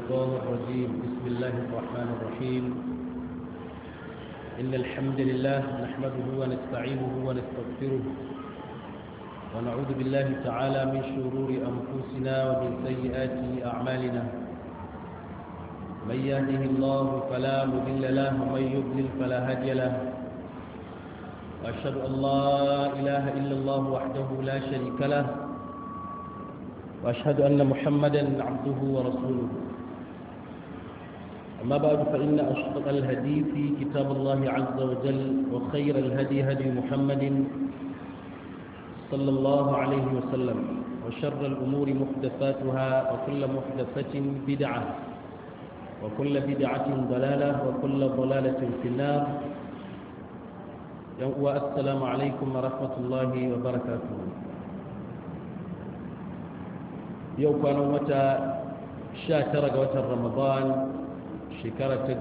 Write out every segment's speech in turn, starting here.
الشيطان الرجيم بسم الله الرحمن الرحيم إن الحمد لله نحمده ونستعينه ونستغفره ونعوذ بالله تعالى من شرور أنفسنا ومن سيئات أعمالنا من يهده الله فلا مضل له ومن يضلل فلا هادي له وأشهد أن لا إله إلا الله وحده لا شريك له وأشهد أن محمدا عبده ورسوله أما بعد فإن أشطق الهدي في كتاب الله عز وجل وخير الهدي هدي محمد صلى الله عليه وسلم وشر الأمور محدثاتها وكل محدثة بدعة وكل بدعة ضلالة وكل ضلالة في النار والسلام عليكم ورحمة الله وبركاته yau kwanan wata 19 ga watan ramadan shekara ta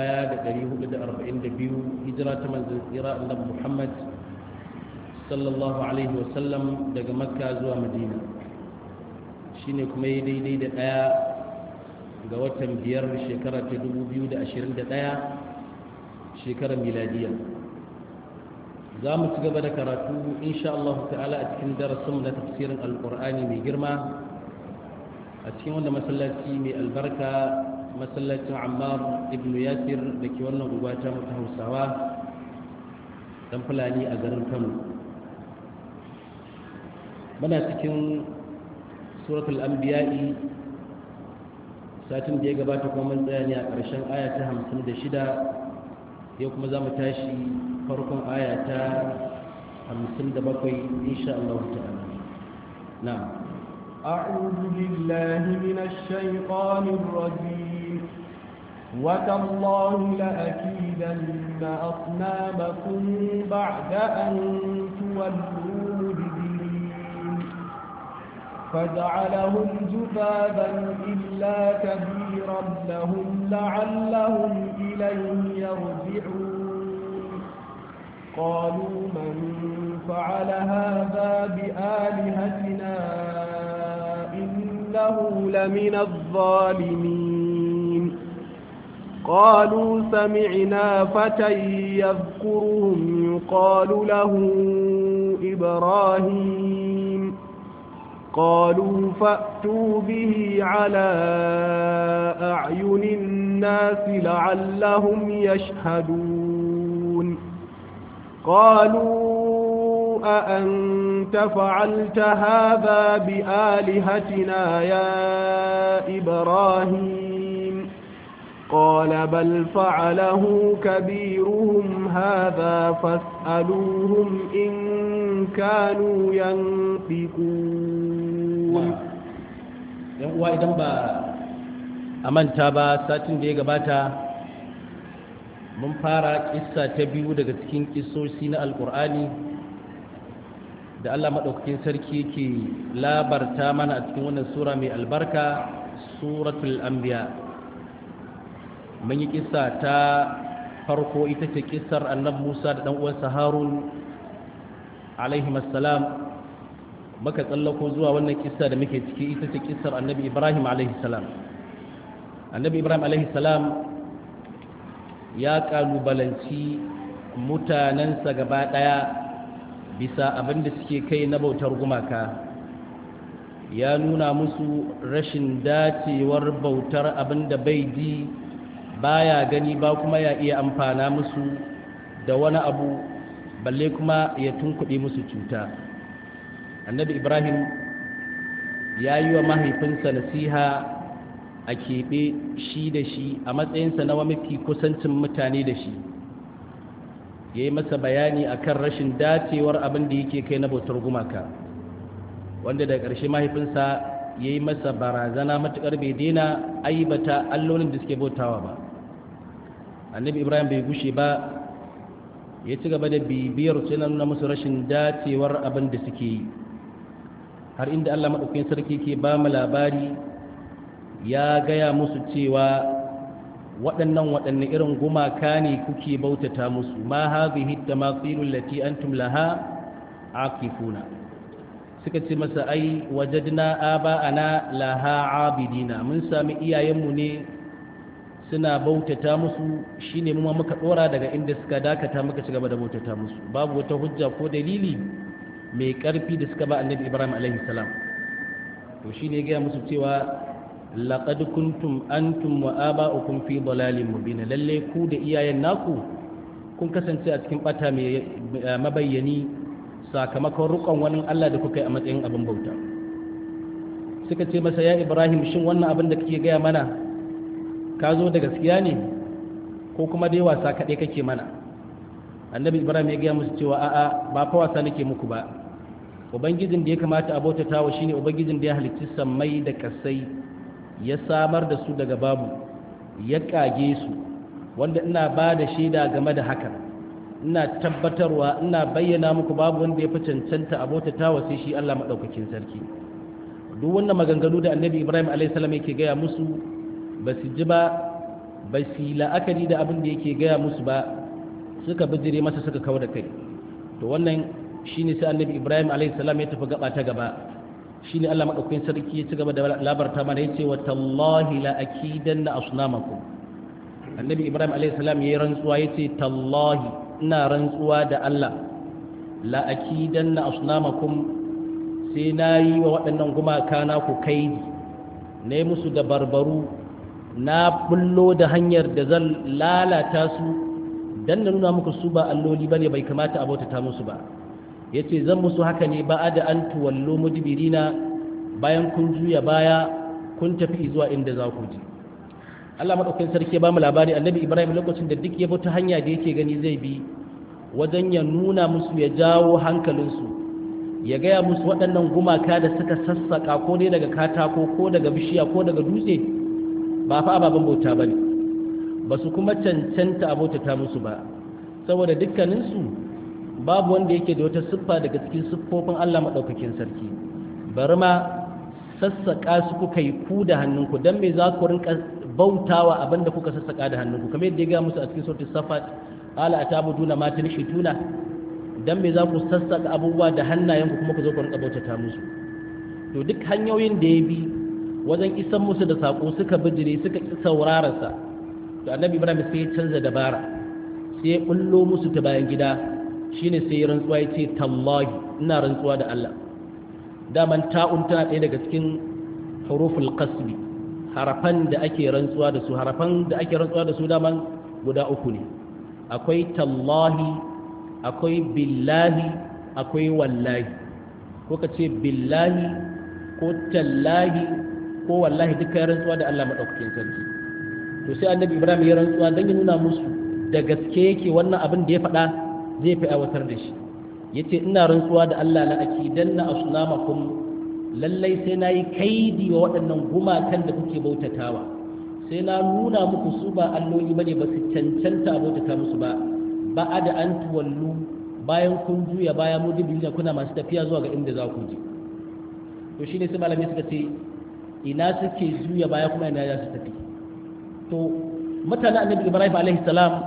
1442 hijira ta manzan tsira annabi muhammad sallallahu alaihi wasallam daga makka zuwa madina shine kuma yi daidai da daya ga watan biyar shekara ta 2021 shekarar miladiya za mu ci gaba da karatu insha Allah ta'ala a cikin darasin na tafsirin alkur'ani mai girma a cikin wanda masallaci mai albarka masallacin ammar ibn yasir da ke wannan gugata mata hausawa dan fulani a garin kano muna cikin suratul anbiya'i satin da ya gabata kuma mun tsaya ne a ƙarshen aya ta hamsin da shida yau kuma za mu tashi farkon aya ta hamsin da bakwai insha Allah ta'ala na'am أعوذ بالله من الشيطان الرجيم وتالله لأكيدن أصنامكم بعد أن تولوا مدبرين فجعلهم جذابا إلا كبيرا لهم لعلهم إليه يرجعون قالوا من فعل هذا بآلهتنا إنه لمن الظالمين قالوا سمعنا فتى يذكرهم يقال له إبراهيم قالوا فأتوا به على أعين الناس لعلهم يشهدون قالوا أأنت فعلت هذا بآلهتنا يا إبراهيم قال بل فعله كبيرهم هذا فاسألوهم إن كانوا ينطقون وإذا با أمنت با ساتن دي gabata mun fara kissa ta biyu daga cikin kissosi na alkur'ani da Allah maɗaukakin sarki yake labarta mana a cikin wannan sura mai albarka suratul anbiya mun yi kissa ta farko ita ce kissar annabi Musa da dan uwansa Harun alaihi assalam muka tsallako zuwa wannan kissa da muke ciki ita ce kissar annabi Ibrahim alaihi salam annabi Ibrahim alaihi salam ya kalubalanci mutanensa gaba ɗaya bisa abin da suke kai na bautar gumaka ya nuna musu rashin dacewar bautar abin da bai ji baya gani ba kuma ya iya amfana musu da wani abu balle kuma ya tunkuɗe musu cuta annabi ibrahim ya yi wa mahaifinsa nasiha a keɓe shi da shi a matsayinsa na mafi kusancin mutane da shi ya yi masa bayani a kan rashin dacewar abin da yake kai na bautar gumaka wanda da ƙarshe mahaifinsa ya yi masa barazana matuƙar bai daina aibata allolin da suke bautawa ba annabi ibrahim bai gushe ba ya ci gaba da bibiyar su yana nuna musu rashin dacewar abin da suke yi har inda allah maɗaukakin sarki ke ba mu labari ya gaya musu cewa waɗannan waɗanne irin gumaka ne kuke bautata musu ma hadhihi tamathilul lati antum laha akifuna suka ce masa ai wajadna aba'ana laha abidina mun sami iyayenmu ne suna bautata musu shine mu muka dora daga inda suka dakata muka ci gaba da bautata musu babu wata hujja ko dalili mai karfi da suka ba annabi ibrahim alaihi salam to shine ya gaya musu cewa laqad kuntum antum wa aba'ukum fi dalalin mubin lalle ku da iyayen naku kun kasance a cikin bata mai mabayyani sakamakon rukon wani Allah da kuka yi a matsayin abin bauta suka ce masa ya ibrahim shin wannan abin da kake gaya mana ka zo da gaskiya ne ko kuma dai wasa kaɗai kake mana annabi ibrahim ya gaya musu cewa a'a ba fa wasa nake muku ba ubangijin da ya kamata a bautata wa shine ubangijin da ya halicci sammai da kasai ya samar da su daga babu ya kage su wanda ina ba da shaida game da hakan ina tabbatarwa ina bayyana muku babu wanda ya fi cancanta a bautata wa sai shi Allah maɗaukakin sarki duk wannan maganganu da annabi ibrahim alaihissalam yake gaya musu ba su ji ba ba su yi la'akari da abin da yake gaya musu ba suka bijire masa suka kawo da kai to wannan shine sai annabi ibrahim alaihissalam ya tafi gaba ta gaba shine Allah maɗaukakin sarki ya ci gaba da labarta mana ya ce wa tallahi la akidanna asnamakum annabi ibrahim alaihissalam ya yi rantsuwa ya ce tallahi ina rantsuwa da Allah la akidanna asnamakum sai na yi wa waɗannan gumaka na ku kaidi na yi musu da barbaru na bullo da hanyar da zan lalata su don na nuna muku su ba alloli ba ne bai kamata a bautata musu ba ya ce zan musu haka ne ba da an tuwallo mujibirina bayan kun juya baya kun tafi zuwa inda za ku ji Allah maɗaukakin sarki ba mu labari annabi Ibrahim lokacin da duk ya bi ta hanya da yake gani zai bi wajen ya nuna musu ya jawo hankalinsu ya gaya musu waɗannan gumaka da suka sassaƙa ko dai daga katako ko daga bishiya ko daga dutse ba fa ababen bauta ba ne ba su kuma cancanta a bautata musu ba saboda dukkaninsu babu wanda yake da wata siffa daga cikin siffofin Allah maɗaukakin sarki bari ma sassaƙa su kuka yi ku da hannunku don me za ku rinka bautawa abin da kuka sassaƙa da hannunku kamar yadda ya gaya musu a cikin sautin safat ala a tabuduna ma tunishituna dan me za ku sassaƙa abubuwa da hannayenku kuma ku zo ku rinka bautata musu to duk hanyoyin da ya bi wajen isan musu da saƙo suka bijire suka ƙi saurararsa to annabi ibrahim sai ya canza dabara sai ya bullo musu ta bayan gida shine sai ya rantsuwa ya ce tallahi ina rantsuwa da Allah daman ta'un tana ɗaya daga cikin huruful qasbi harafan da ake rantsuwa da su harafan da ake rantsuwa da su daman guda uku ne akwai tallahi akwai billahi akwai wallahi ko ka ce billahi ko tallahi ko wallahi duka ya rantsuwa da Allah maɗaukakin sarki to sai annabi ibrahim ya rantsuwa don ya nuna musu da gaske yake wannan abin da ya faɗa zai fi aiwatar da shi ya ce ina rantsuwa da Allah na akidan na asnamakum lallai sai na yi kaidi wa waɗannan gumakan da kuke bautatawa sai na nuna muku su ba alloli bane ba su cancanta a bautata musu ba ba da an tuwallu bayan kun juya baya mu dubi ne kuna masu tafiya zuwa ga inda za ku je to shine sai malamai suka ce ina suke juya baya kuma ina za su tafi to mutanen annabi ibrahim alaihi salam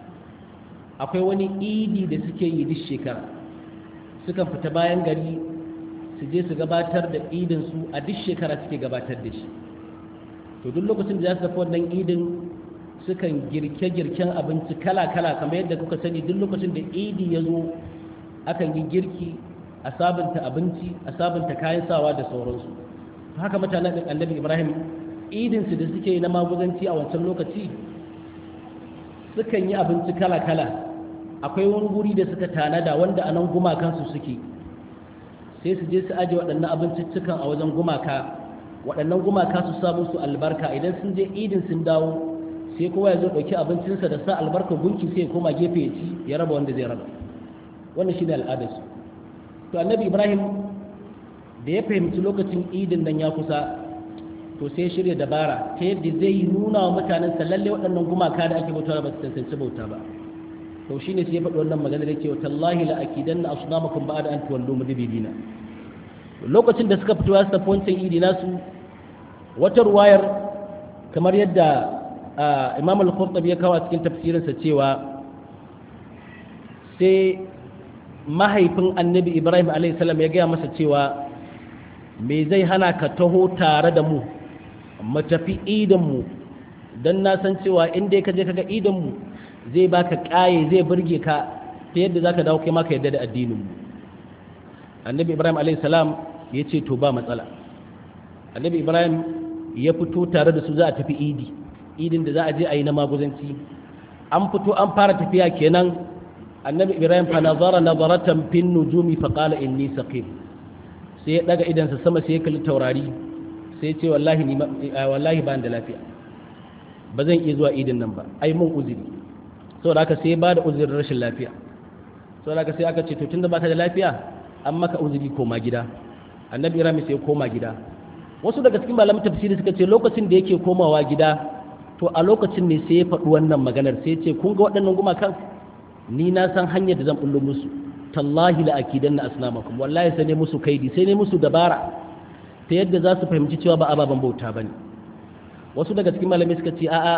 akwai wani idi da suke yi duk shekara sukan fita bayan gari su je su gabatar da idin su a duk shekara suke gabatar da shi to duk lokacin da za su tafi wannan idin sukan girke-girken abinci kala-kala kamar yadda kuka sani duk lokacin da idi ya zo akan yi girki a sabunta abinci a sabunta kayan sawa da sauransu haka mutanen annabi ibrahim idinsu da suke yi na maguzanci a wancan lokaci sukan yi abinci kala-kala akwai wani guri da suka tanada wanda a nan gumakansu suke sai su je su aje waɗannan abinciccikan a wajen gumaka waɗannan gumaka su samu su albarka idan sun je idin sun dawo sai kowa ya zo ɗauki abincinsa da sa albarka gunki sai ya koma gefe ya ci ya raba wanda zai raba wannan shi ne al'adarsu to annabi ibrahim da ya fahimci lokacin idin nan ya kusa to sai shirya dabara ta yadda zai nuna wa mutanen sa lalle waɗannan gumaka da ake bauta ba su tantance bauta ba to shine sai ya faɗi wannan magana da cewa tallahi la akidanna asnamakum ba'da an tuwallu mudbirina lokacin da suka fito ya tafi wancan idi nasu wata ruwayar kamar yadda imam al-qurtubi ya kawo a cikin tafsirinsa cewa sai mahaifin annabi ibrahim a.s. ya gaya masa cewa me zai hana ka taho tare da mu mu tafi idan mu dan na san cewa in dai ka je kaga idan mu zai baka kaye zai burge ka ta yadda zaka dawo kai ma ka yadda da addinin mu annabi ibrahim alayhi salam ya ce to ba matsala annabi ibrahim ya fito tare da su za a tafi idi idin da za a je a yi na maguzanci an fito an fara tafiya kenan annabi ibrahim fa nazara nazaratan fin nujumi fa qala inni saqim sai ya daga idansa sama sai ya kalli taurari sai ya ce wallahi ni wallahi ba da lafiya ba zan iya zuwa idin nan ba ai mun uzuri saboda haka sai ya bada uzurin rashin lafiya saboda haka sai aka ce to tunda baka da lafiya an maka uzuri koma gida annabi ibrahim sai ya koma gida wasu daga cikin malamin tafsiri suka ce lokacin da yake komawa gida to a lokacin ne sai ya faɗi wannan maganar sai ya ce kun ga waɗannan gumakan ni na san hanyar da zan bullo musu tallahi la akidanna asnamakum wallahi sai ne musu kaidi sai ne musu dabara ta yadda za su fahimci cewa ba ababen bauta bane wasu daga cikin malamai suka ce a'a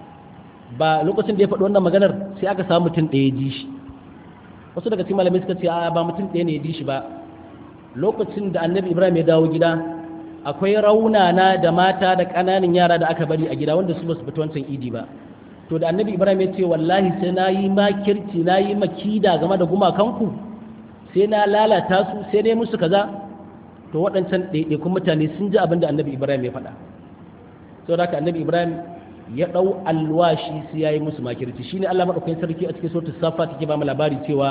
ba lokacin da ya faɗi wannan maganar sai aka samu mutum ɗaya ji shi wasu daga cikin malamai suka ce a'a ba mutum ɗaya ne ya ji shi ba lokacin da annabi ibrahim ya dawo gida akwai raunana da mata da ƙananan yara da aka bari a gida wanda su ba su fita wancan idi ba to da annabi ibrahim ya ce wallahi sai na yi makirci na yi makida game da gumakanku sai na lalata su sai dai musu kaza to waɗancan ɗaiɗaikun mutane sun ji abin da annabi ibrahim ya faɗa saboda haka annabi ibrahim ya ɗau alwashi sai ya yi musu makirci shine allah maɗaukakin sarki a cikin sautin safa take ba mu labari cewa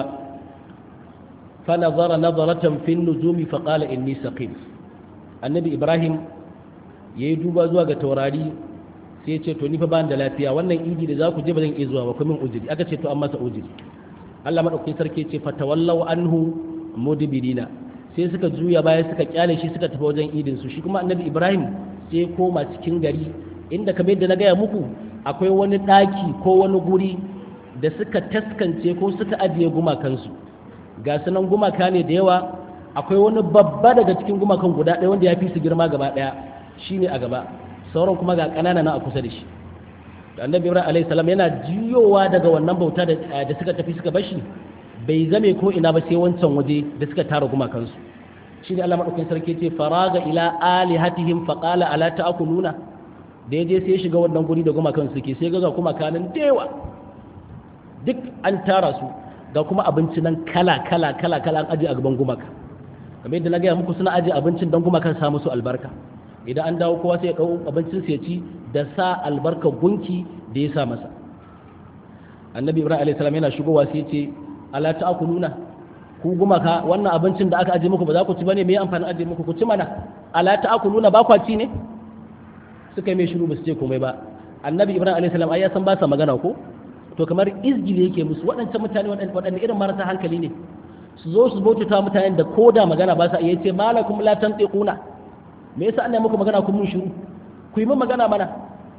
fa nazara nazaratan fin nujumi fa qala inni saqim annabi ibrahim yayi duba zuwa ga taurari sai ya ce to ni fa ba da lafiya wannan idi da za ku je ba zan iya zuwa ba kuma min ujiri aka ce to an masa ujiri Allah madaukakin sarki ce fa tawallau anhu mudbirina sai suka juya baya suka kyale shi suka tafi wajen idin su shi kuma annabi ibrahim sai ya koma cikin gari inda kamar yadda na gaya muku akwai wani daki ko wani guri da suka taskance ko suka ajiye gumakansu ga sunan gumaka ne da yawa akwai wani babba daga cikin gumakan guda ɗaya wanda ya fi su girma gaba ɗaya shine a gaba sauran kuma ga ƙanana na a kusa da shi da annabi ibrahim alayhi salam yana jiyowa daga wannan bauta da suka tafi suka bashi bai zame ko ina ba sai wancan waje da suka tara gumakansu shi ne Allah madaukakin sarki ce faraga ila alihatihim faqala ala ta'kuluna da yaje sai ya shiga wannan guri da gumakan suke sai ga kuma kanin dewa duk an tara su ga kuma abinci nan kala kala kala kala an aje a gaban gumaka kamar yadda na gaya muku suna aje abincin don gumakan sa musu albarka idan an dawo kowa sai ya ɗau abincin ya ci da sa albarkar gunki da ya sa masa annabi ibrahim alayhi salam yana shigowa sai ce ala ta'kuluna ku gumaka wannan abincin da aka aje muku ba za ku ci bane me ya amfani aje muku ku ci mana ala ta'kuluna ba kwa ci ne suka yi mai shiru ba su ce komai ba annabi ibrahim alayhi salam ai ya san ba sa magana ko to kamar izgili yake musu waɗancan mutane waɗanne irin marasa hankali ne su zo su bautata mutanen da koda magana ba sa iya ce malakum la tantiquna me yasa Allah muku magana kun mun shiru ku yi min magana mana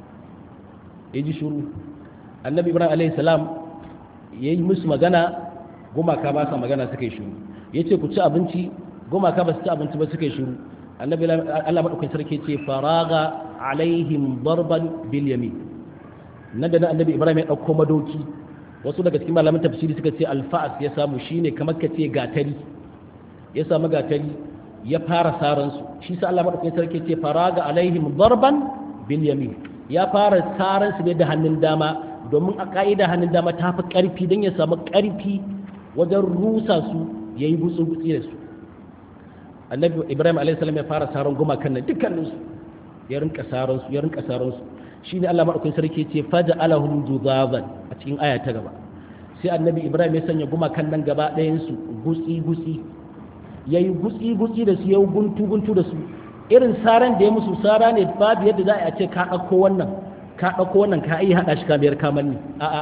ya ji shiru annabi ibrahim alaihi salam ya yi musu magana gumaka ba sa magana suka yi shiru ya ce ku ci abinci gumaka ba su ci abinci ba suka yi shiru annabi Allah madaukakin sarki ce faraga alaihim darban bil yamin nan da nan annabi ibrahim ya dauko madoki wasu daga cikin malaman tafsiri suka ce alfa'as ya samu shine kamar ka ce gatari ya samu gatari ya fara saransu shi sa Allah madaukakin sarki ce faraga alaihim darban bil yamin ya fara saransu ne da hannun dama domin a ka'ida hannun dama ta fi karfi don ya samu karfi wajen rusa su yayi gutsu gutsi da su annabi ibrahim alaihi salam ya fara saran gumakan nan dukkanin su ya rinka saransu ya rinka saransu shine Allah madaukakin sarki ce faja'alahum juzaban a cikin aya ta gaba sai annabi ibrahim ya sanya gumakan nan gaba ɗayan su gutsi gutsi ya yi gutsi-gutsi da su ya yi guntu-guntu da su irin saran da ya musu sara ne babu yadda za a ce ka ɗauko wannan ka ɗauko wannan ka iya haɗa shi kamar kamar ne a'a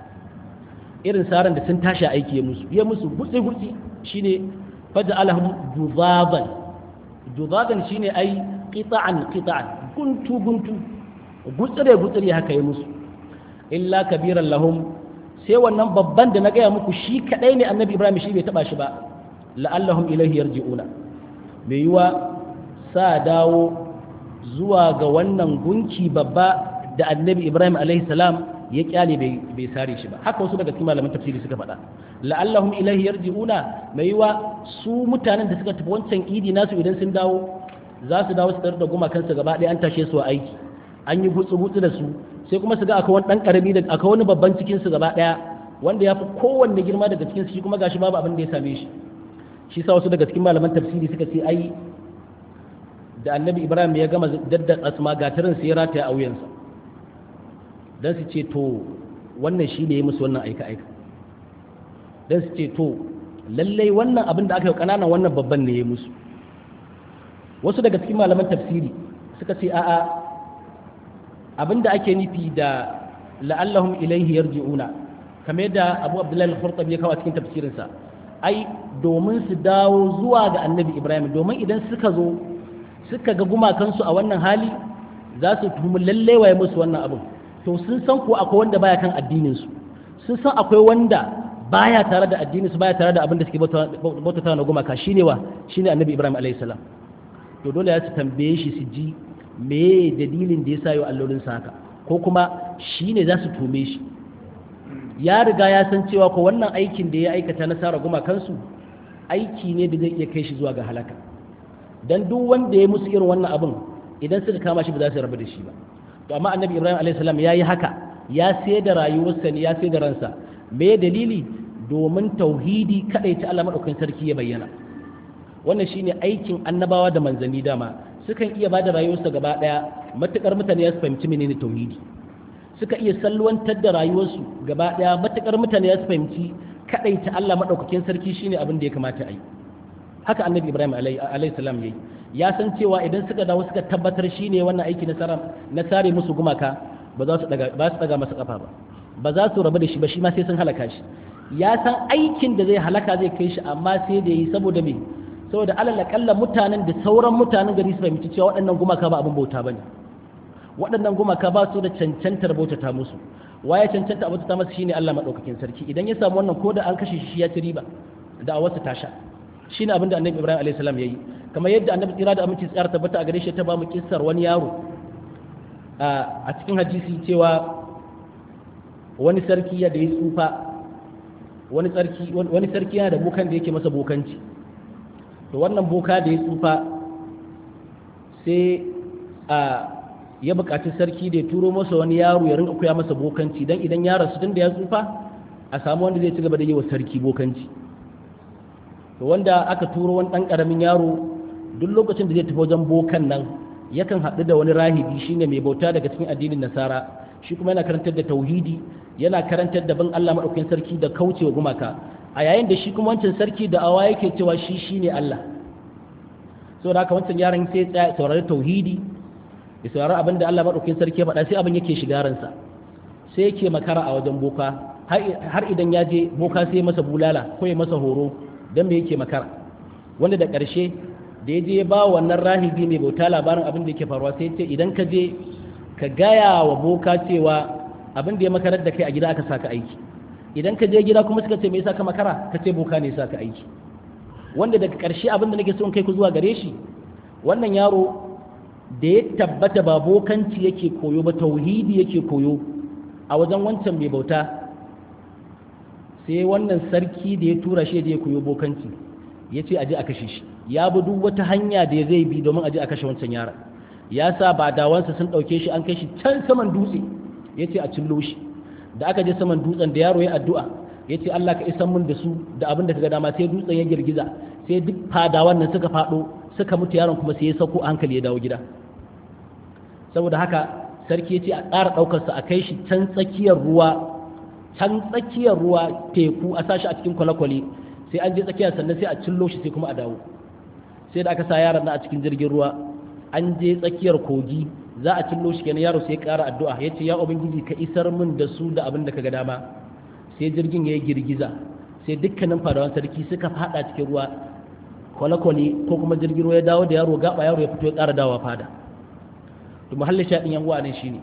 irin saran da sun tashi aiki ya musu ya musu gutsi-gutsi shine faja alhum juzaban juzaban shine ai qita'an qita'an guntu guntu gutsire gutsire haka ya musu illa kabiran lahum sai wannan babban da na gaya muku shi kadai ne annabi ibrahim shi bai taba shi ba la'allahum ilaihi yarji'una mai yiwa sa dawo zuwa ga wannan gunki babba da annabi ibrahim alaihi salam ya kyale bai sare shi ba haka wasu daga cikin malaman tafsiri suka faɗa la'allahum ilaihi yarji'una mai yiwa su mutanen da suka tafi wancan idi nasu idan sun dawo za su dawo su tarar da gumakansu gaba ɗaya an tashe su a aiki an yi gutsu-gutsu da su sai kuma su ga akwai wani ɗan ƙarami da akwai wani babban cikin su gaba ɗaya wanda ya fi kowanne girma daga cikin su shi kuma gashi babu abin da ya same shi shi sa wasu daga cikin malaman tafsiri suka ce ai da annabi ibrahim ya gama daddatsa su ma gatarin sai ya rataya a wuyansa don su ce to wannan shi ne ya musu wannan aika-aika don su ce to lallai wannan abin da aka yi ƙananan wannan babban ne ya musu wasu daga cikin malaman tafsiri suka ce a'a abin da ake nufi da la'allahum ilaihi yarji'una kamar yadda abu abdullahi al-khurtabi ya kawo a cikin tafsirinsa ai domin su dawo zuwa ga annabi ibrahim domin idan suka zo suka ga gumakansu a wannan hali za su tuhumi lalle waye musu wannan abin to sun san ko akwai wanda baya kan addinin su sun san akwai wanda baya tare da addinin su baya tare da abin da suke bautata na gumaka shine wa shine annabi ibrahim alayhi salam to dole ya su tambaye shi su ji me dalilin da yasa yau allolin sa haka ko kuma shine za su tume shi ya riga ya san cewa ko wannan aikin da ya aikata na sara gumakansu aiki ne da zai iya kai shi zuwa ga halaka dan duk wanda ya musu irin wannan abin idan suka kama shi ba za su rabu da shi ba to amma annabi ibrahim alayhi salam ya yi haka ya sai da rayuwarsa ne ya sai da ransa me dalili domin tauhidi kadai ta Allah madaukakin sarki ya bayyana wannan shine aikin annabawa da manzanni dama sukan iya bada rayuwarsa gaba daya matukar mutane ya fahimci menene tauhidi suka iya salwantar da rayuwarsu gaba daya matukar mutane ya fahimci kadai ta Allah madaukakin sarki shine abin da ya kamata a yi haka annabi ibrahim alayhi salam yayi ya san cewa idan suka dawo suka tabbatar shine wannan aiki na sara na sare musu gumaka ba za su daga ba su daga masa kafa ba ba za su rabu da shi ba shi ma sai sun halaka shi ya san aikin da zai halaka zai kai shi amma sai da yi saboda me saboda alal kalla mutanen da sauran mutanen gari su fahimci cewa waɗannan gumaka ba abin bauta bane waɗannan gumaka ba su da cancantar bautata musu waye cancanta a bautata masa shine Allah madaukakin sarki idan ya samu wannan ko da an kashe shi ya ci riba da a wasu tasha shine abin da annabi Ibrahim alayhi salam yayi kamar yadda annabi tsira da aminci tsara tabbata a gare shi ta ba mu kissar wani yaro a cikin hadisi cewa wani sarki ya da ya tsufa wani sarki wani sarki yana da bokan da yake masa bokanci to wannan boka da ya tsufa sai a ya buƙaci sarki da ya turo masa wani yaro ya rinka koya masa bokanci dan idan ya rasu tun da ya tsufa a samu wanda zai ci gaba da yi wa sarki bokanci to wanda aka turo wani ɗan ƙaramin yaro duk lokacin da zai tafi wajen bokan nan yakan haɗu da wani rahibi shine mai bauta daga cikin addinin nasara shi kuma yana karantar da tauhidi yana karantar da bin Allah maɗaukakin sarki da kaucewa gumaka a yayin da shi kuma wancan sarki da awa yake cewa shi shine Allah saboda haka wancan yaron sai ya saurari tauhidi ya saurari abin da Allah maɗaukakin sarki ya faɗa sai abin yake shiga ransa sai yake makara a wajen boka har idan ya je boka sai masa bulala ko ya masa horo don me yake makara wanda da ƙarshe da ya je ya ba wannan rahibi mai bauta labarin abin da yake faruwa sai ce idan ka je ka gaya wa boka cewa abin da ya makarar da kai a gida aka saka aiki idan ka je gida kuma suka ce me yasa ka makara ka ce boka ne saka aiki wanda daga ƙarshe abin da nake so in kai ku zuwa gare shi wannan yaro da ya tabbata ba bokanci yake koyo ba tauhidi yake koyo a wajen wancan mai bauta sai wannan sarki da ya tura shi da ya koyo bokanci ya ce aje a kashe shi ya bi duk wata hanya da zai bi domin aje a kashe wancan yaron ya sa ba dawansa sun ɗauke shi an kai shi can saman dutse ya ce a cillo shi da aka je saman dutsen da yaro ya addu'a ya ce Allah ka isan mun da su da abin da ka ga dama sai dutsen ya girgiza sai duk fadawan nan suka faɗo suka mutu yaron kuma sai ya sauko hankali ya dawo gida saboda haka sarki ya ce a ƙara ɗaukarsa a kai shi can tsakiyar ruwa can tsakiyar ruwa teku a sashi a cikin kwale-kwale sai an je tsakiyar sannan sai a cillo shi sai kuma a dawo sai da aka sa yaron na a cikin jirgin ruwa an je tsakiyar kogi za a cillo shi kenan yaro sai ya ƙara addu'a ya ce ya ubangiji ka isar min da su da abin da ka ga dama sai jirgin ya yi girgiza sai dukkanin fadawan sarki suka fada cikin ruwa kwale-kwale ko kuma jirgin ruwa ya dawo da yaro gaba yaro ya fito ya ƙara dawa fada to muhallin shaɗin yan uwa ne shine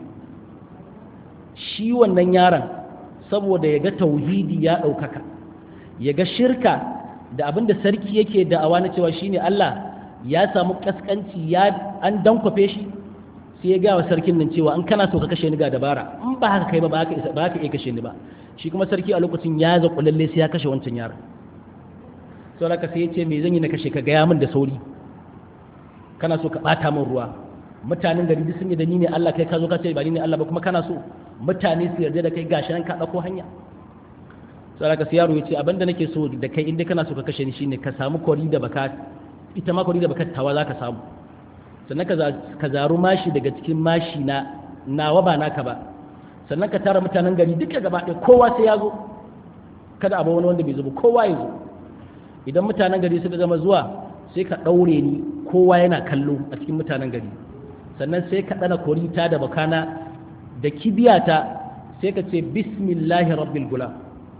shi wannan yaron saboda ya ga tauhidi ya ɗaukaka ya ga shirka da abin da sarki yake da'awa na cewa shine Allah ya samu kaskanci ya an dankwafe shi sai ya gawa sarkin nan cewa in kana so ka kashe ni ga dabara in ba haka kai ba ba haka ba haka iya kashe ni ba shi kuma sarki a lokacin ya zaƙu lalle sai ya kashe wancan yaron sau haka sai ya ce me zan yi na kashe ka gaya min da sauri kana so ka bata min ruwa mutanen gari duk sun yi da ni ne Allah kai ka zo ka ce ba ni ne Allah ba kuma kana so mutane su yarda da kai gashi nan ka dauko hanya sai ka yaro ya ce abinda nake so da kai inda kana so ka kashe ni shine ka samu kori da baka ita ma kori da baka tawa za ka samu sannan ka zaru mashi daga cikin mashi na nawa ba naka ba sannan ka tara mutanen gari duka gaba ɗaya kowa sai ya zo kada abu wani wanda bai zo ba kowa ya zo idan mutanen gari suka gama zuwa sai ka ɗaure ni kowa yana kallo a cikin mutanen gari sannan sai ka ɗana korita da bakana da kibiyata sai ka ce bismillahi rabbil gulam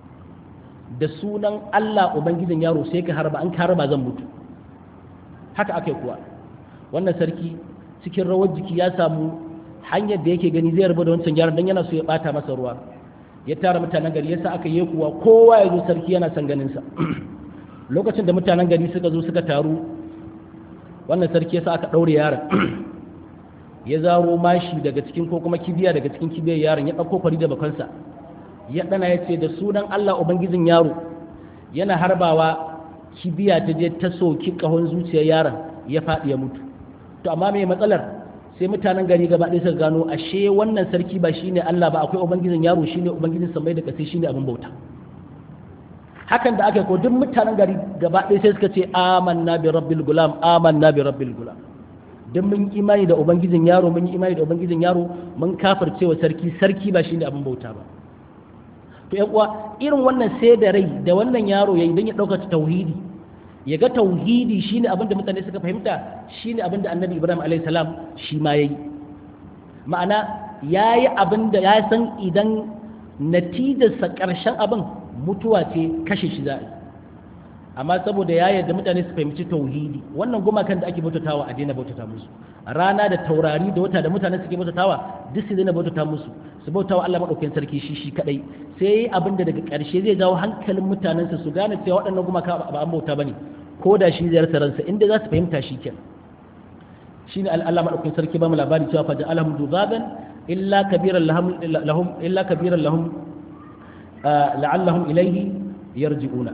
da sunan Allah ubangijin yaro sai ka harba an ka harba zan mutu haka aka kuwa wannan sarki cikin rawar jiki ya samu hanyar da yake gani zai rabu da wancan yaron dan yana so ya bata masa ruwa ya tara mutanen gari yasa aka yi kuwa kowa ya zo sarki yana son ganin sa lokacin da mutanen gari suka zo suka taru wannan sarki yasa aka daure yaron ya zaro mashi daga cikin ko kuma kibiya daga cikin kibiyar yaron ya dauko kwari da bakansa ya dana ya ce da sunan Allah ubangijin yaro yana harbawa kibiya ta je ta soki kahon zuciyar yaron ya faɗi ya mutu to amma me matsalar sai mutanen gari gaba ɗaya suka gano ashe wannan sarki ba shine Allah ba akwai ubangijin yaro shine ubangijin samai da ƙasa shine abin bauta hakan da aka ko duk mutanen gari gaba ɗaya sai suka ce amanna bi rabbil gulam amanna bi rabbil gulam duk mun yi imani da ubangijin yaro mun yi imani da ubangijin yaro mun kafirce wa sarki sarki ba shine abin bauta ba to yan uwa irin wannan sai da rai da wannan yaro yayi dan ya dauka tauhidi ya ga tauhidi shine abin da mutane suka fahimta shine abin da annabi ibrahim alayhi salam shi ma yayi ma'ana yayi abin da ya san idan natijarsa karshen abin mutuwa ce kashe shi za'a amma saboda ya yarda mutane su fahimci tauhidi wannan gumakan da ake bautatawa a daina bautata musu rana da taurari da wata da mutane suke bautatawa duk su daina bautata musu su bautawa Allah madaukakin sarki shi shi kadai sai abin da daga ƙarshe zai jawo hankalin mutanensa su gane cewa waɗannan gumaka ba an bauta bane ko da shi zai rasa ransa inda za su fahimta shi kenan shine Allah madaukakin sarki ba mu labari cewa fa ja'alahum dubaban illa kabiran lahum illa kabiran lahum la'allahum ilayhi yarji'una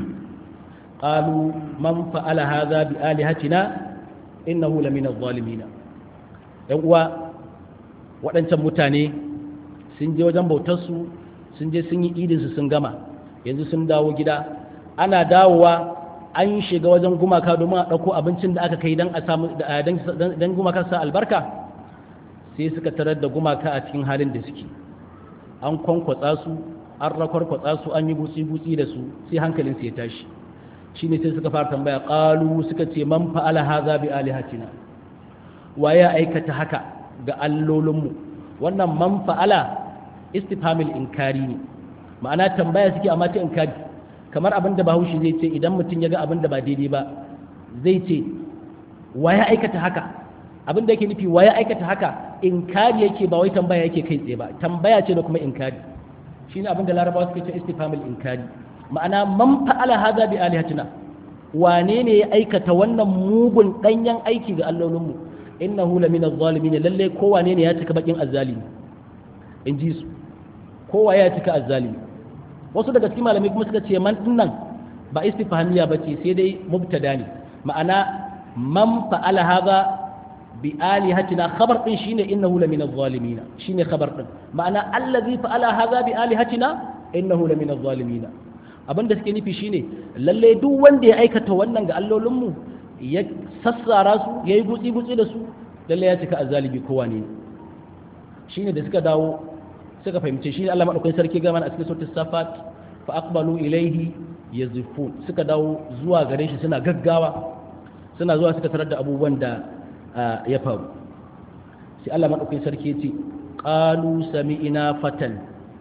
قالوا من فعل هذا بآلهتنا إنه لمن الظالمين uwa waɗancan mutane sun je wajen bautarsu sun je sun yi idinsu sun gama yanzu sun dawo gida ana dawowa an shiga wajen gumaka domin a ɗauko abincin da aka kai don gumaka sa albarka sai suka tarar da gumaka a cikin halin da suke an kwankwatsa su an rakwarkwatsa su an yi gutsi-gutsi da su sai hankalinsu ya tashi shine sai suka fara tambaya qalu suka ce man fa'ala hadha bi alihatina wa ya aikata haka ga allolinmu wannan man fa'ala istifhamil inkari ne ma'ana tambaya suke amma ta inkari kamar abin da bahaushe zai ce idan mutum ya ga abin da ba daidai ba zai ce wa ya aikata haka abin da yake nufi wa ya aikata haka inkari yake ba wai tambaya yake kai tsaye ba tambaya ce da kuma inkari shine abin da larabawa suke ce istifhamil inkari ma'ana man fa'ala hadha bi alihatina wane ne ya aikata wannan mugun danyen aiki ga allolinmu innahu lamina zalimin lalle ko wane ne ya cika bakin azzalimi in ji su kowa ya cika azzalimi wasu daga cikin malamai kuma suka ce man dinnan ba istifhamiya bace sai dai mubtada ne ma'ana man fa'ala hadha bi alihatina khabar din shine innahu lamina zalimin shine khabar din ma'ana allazi fa'ala hadha bi alihatina innahu lamina zalimin abin da suke nufi shine lalle duk wanda ya aikata wannan ga allolinmu ya sassara su ya yi gutsi-gutsi da su lalle ya cika azalibi kowa ne shine da suka dawo suka fahimce shi Allah madaukakin sarki gama a cikin sautin safat fa aqbalu ilayhi yazifun suka dawo zuwa gare shi suna gaggawa suna zuwa suka tarar da abubuwan da ya faru sai Allah madaukakin sarki ya ce qalu sami'ina fatan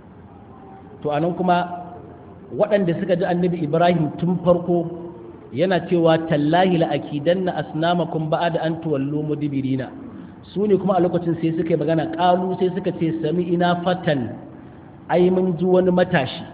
to anan kuma waɗanda suka ji annabi ibrahim tun farko yana cewa tallahi la'akidanna asnamakum ba'da an tuwallu mudbirina su ne kuma a lokacin sai suka yi magana ƙalu sai suka ce sami ina fatan ai mun ji wani matashi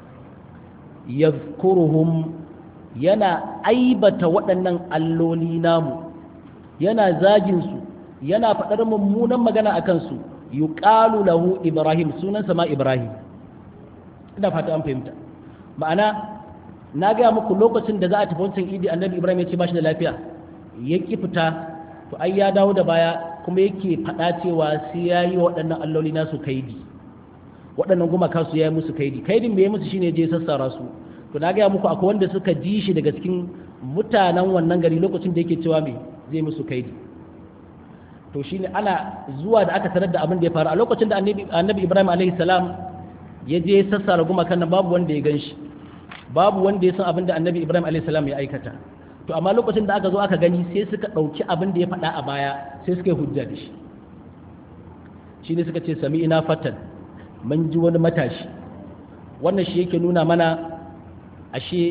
yadhkuruhum yana aibata waɗannan alloli namu yana zagin su yana faɗar mummunan magana a kansu yuqalu lahu ibrahim sunansa ma ibrahim ina fata an fahimta ma'ana na gaya muku lokacin da za a tafi wancan idi annabi ibrahim ya ce ba shi da lafiya ya ki fita to ai ya dawo da baya kuma yake faɗa cewa sai ya yi waɗannan alloli nasu kaidi waɗannan gumaka su ya yi musu kaidi kaidin me ya musu shine je sassara su to na gaya muku akwai wanda suka ji shi daga cikin mutanen wannan gari lokacin da yake cewa me zai musu kaidi to shine ana zuwa da aka tarar da abin da ya faru a lokacin da annabi ibrahim alaihi salam ya je sassara gumakan nan babu wanda ya gan shi babu wanda ya san abin da annabi ibrahim alaihi salam ya aikata to amma lokacin da aka zo aka gani sai suka ɗauki abin da ya faɗa a baya sai suka yi hujja da shi shi ne suka ce sami ina fatan mun ji wani matashi wannan shi yake nuna mana ashe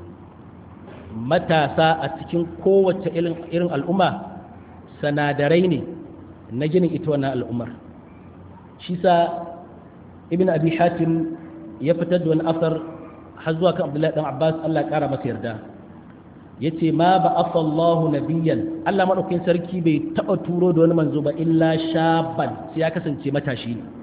matasa a cikin kowace irin al'umma sanadarai ne na ginin ita wannan al'ummar shi sa ibn abi hatim ya fitar da wani asar har zuwa kan abdullahi dan abbas allah kara masa yarda ya ce ma ba afallahu nabiyan allah maɗaukin sarki bai taɓa turo da wani manzo ba illa shaban sai ya kasance matashi ne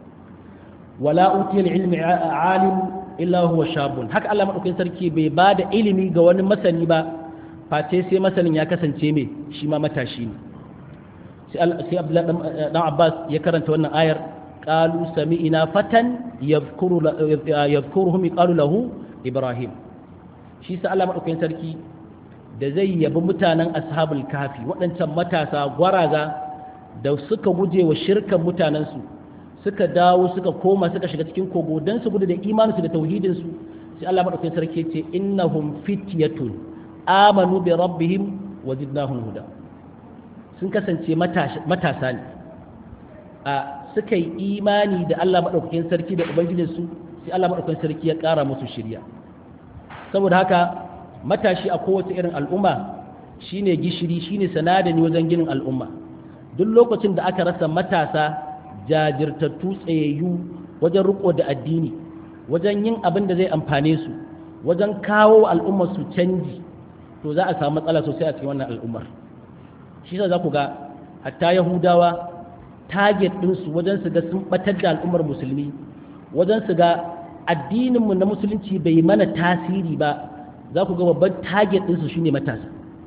wala utiyal ilmi alim illa huwa shabun haka allah maɗaukin sarki bai ba da ilimi ga wani masani ba face sai masanin ya kasance mai shi ma matashi ne sai abdullahi dan abbas ya karanta wannan ayar qalu sami'ina fatan yadhkuru yadhkuruhum qalu lahu ibrahim shi sa Allah madaukakin sarki da zai yabi mutanen ashabul kafi waɗancan matasa gwaraza da suka guje wa shirkan mutanensu suka dawo suka koma suka shiga cikin kogo don su gudu da imaninsu da tauhidinsu sai Allah madaukakin sarki ce innahum fityatun amanu bi rabbihim wa zidnahum huda sun kasance matasa ne a suka yi imani da Allah maɗaukakin sarki da Ubangijinsu sai Allah maɗaukakin sarki ya ƙara musu shirya saboda haka matashi a kowace irin al'umma shine gishiri shine sanadani wajen ginin al'umma duk lokacin da aka rasa matasa jajirtattu tsayayyu wajen riko da addini wajen yin abin da zai amfane su wajen kawo al'ummar su canji to za a samu matsala sosai a cikin wannan al'ummar shi za ku ga hatta yahudawa target ɗinsu wajen su ga sun batar da al'ummar musulmi wajen su ga addininmu na musulunci bai mana tasiri ba za ku ga babban target ɗinsu shine matasa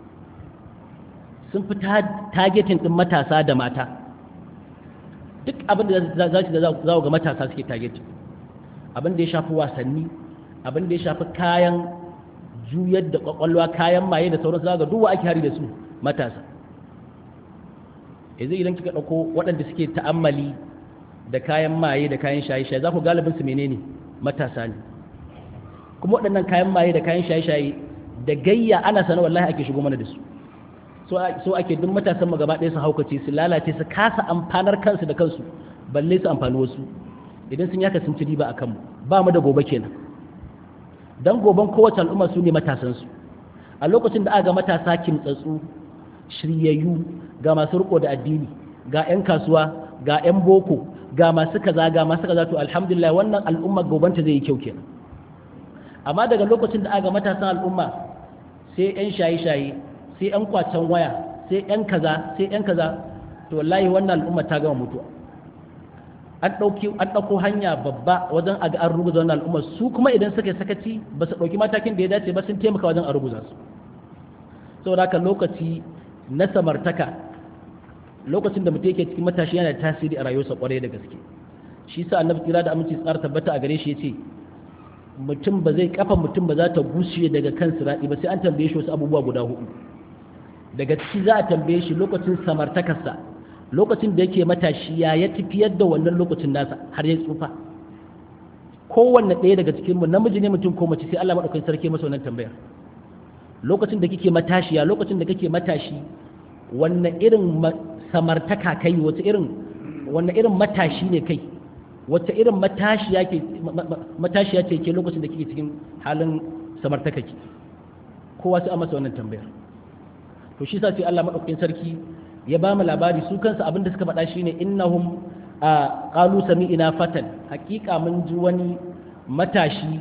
sun fi targeting ɗin matasa da mata duk abin da za su za ga matasa suke targeting abin da ya shafi wasanni abin da ya shafi kayan juyar da kwakwalwa kayan maye da sauransu za ga duwa ake hari da su matasa yanzu idan kika ɗauko waɗanda suke ta'ammali da kayan maye da kayan shaye-shaye za ku galibin su menene matasa ne kuma waɗannan kayan maye da kayan shaye-shaye da gayya ana sana wallahi ake shigo mana da su so ake duk matasan mu gaba ɗaya su haukace su lalace su kasa amfanar kansu da kansu balle su amfani wasu idan sun yaka sun ci riba a kanmu ba mu da gobe kenan dan goben kowace al'umma su ne matasansu a lokacin da aka ga matasa kimtsatsu shiryayyu ga masu riko da addini ga 'yan kasuwa ga 'yan boko ga masu kaza ga masu kaza to alhamdulillah wannan al'umma gobanta zai yi kyau kenan amma daga lokacin da aka matasan al'umma sai 'yan shaye-shaye sai 'yan kwacen waya sai 'yan kaza sai 'yan kaza to wallahi wannan al'umma ta gama mutuwa an ɗauki an ɗauko hanya babba wajen a ga an ruguza wannan al'umma su kuma idan suka yi sakaci ba su ɗauki matakin da ya dace ba sun taimaka wajen a ruguza su saboda haka lokaci na samartaka lokacin da mutum yake cikin matashi yana da tasiri a rayuwarsa kwarai da gaske shi sa annabi kira da aminci tsara tabbata a gare shi yace mutum ba zai kafa mutum ba za ta gushe daga kan sirati ba sai an tambaye shi wasu abubuwa guda hudu daga ciki za a tambaye shi lokacin samartakarsa lokacin da yake matashi ya ya tafiyar da wannan lokacin nasa har ya tsufa kowanne ɗaya daga cikin mu namiji ne mutum ko mace sai Allah madaukakin sarki masa wannan tambayar lokacin da kike matashiya lokacin da kake matashi wannan irin samartaka kai wata irin wannan irin matashi ne kai wata irin matashiya ke matashiya ce ke lokacin da kike cikin halin samartaka ki kowa sai a masa wannan tambayar to shi sa sai Allah madaukakin sarki ya ba mu labari su kansu abin da suka faɗa shine innahum qalu sami'ina fatan hakika mun ji wani matashi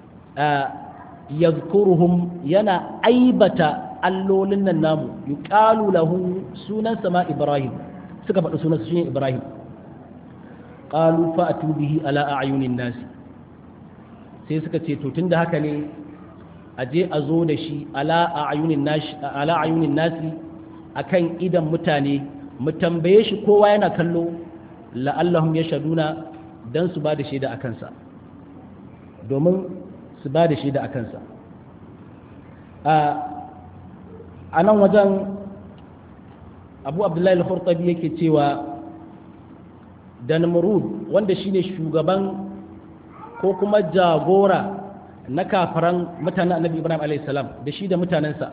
yazkuruhum yana aibata allolin nan namu yuqalu lahu sunan sama ibrahim suka faɗi sunan shi ibrahim qalu fa'tu bihi ala a'yunin nasi sai suka ce to tunda haka ne a je a zo da shi ala a'yunin nasi ala a'yunin nasi akan idan mutane mu tambaye shi kowa yana kallo la'allahum yashaduna dan su ba da shaida akan sa domin su ba da shaida akan sa a nan wajen abu abdullahi al-hurtabi yake cewa da namrud wanda shine shugaban ko kuma jagora na kafaran mutanen annabi ibrahim a.s. da shi da mutanensa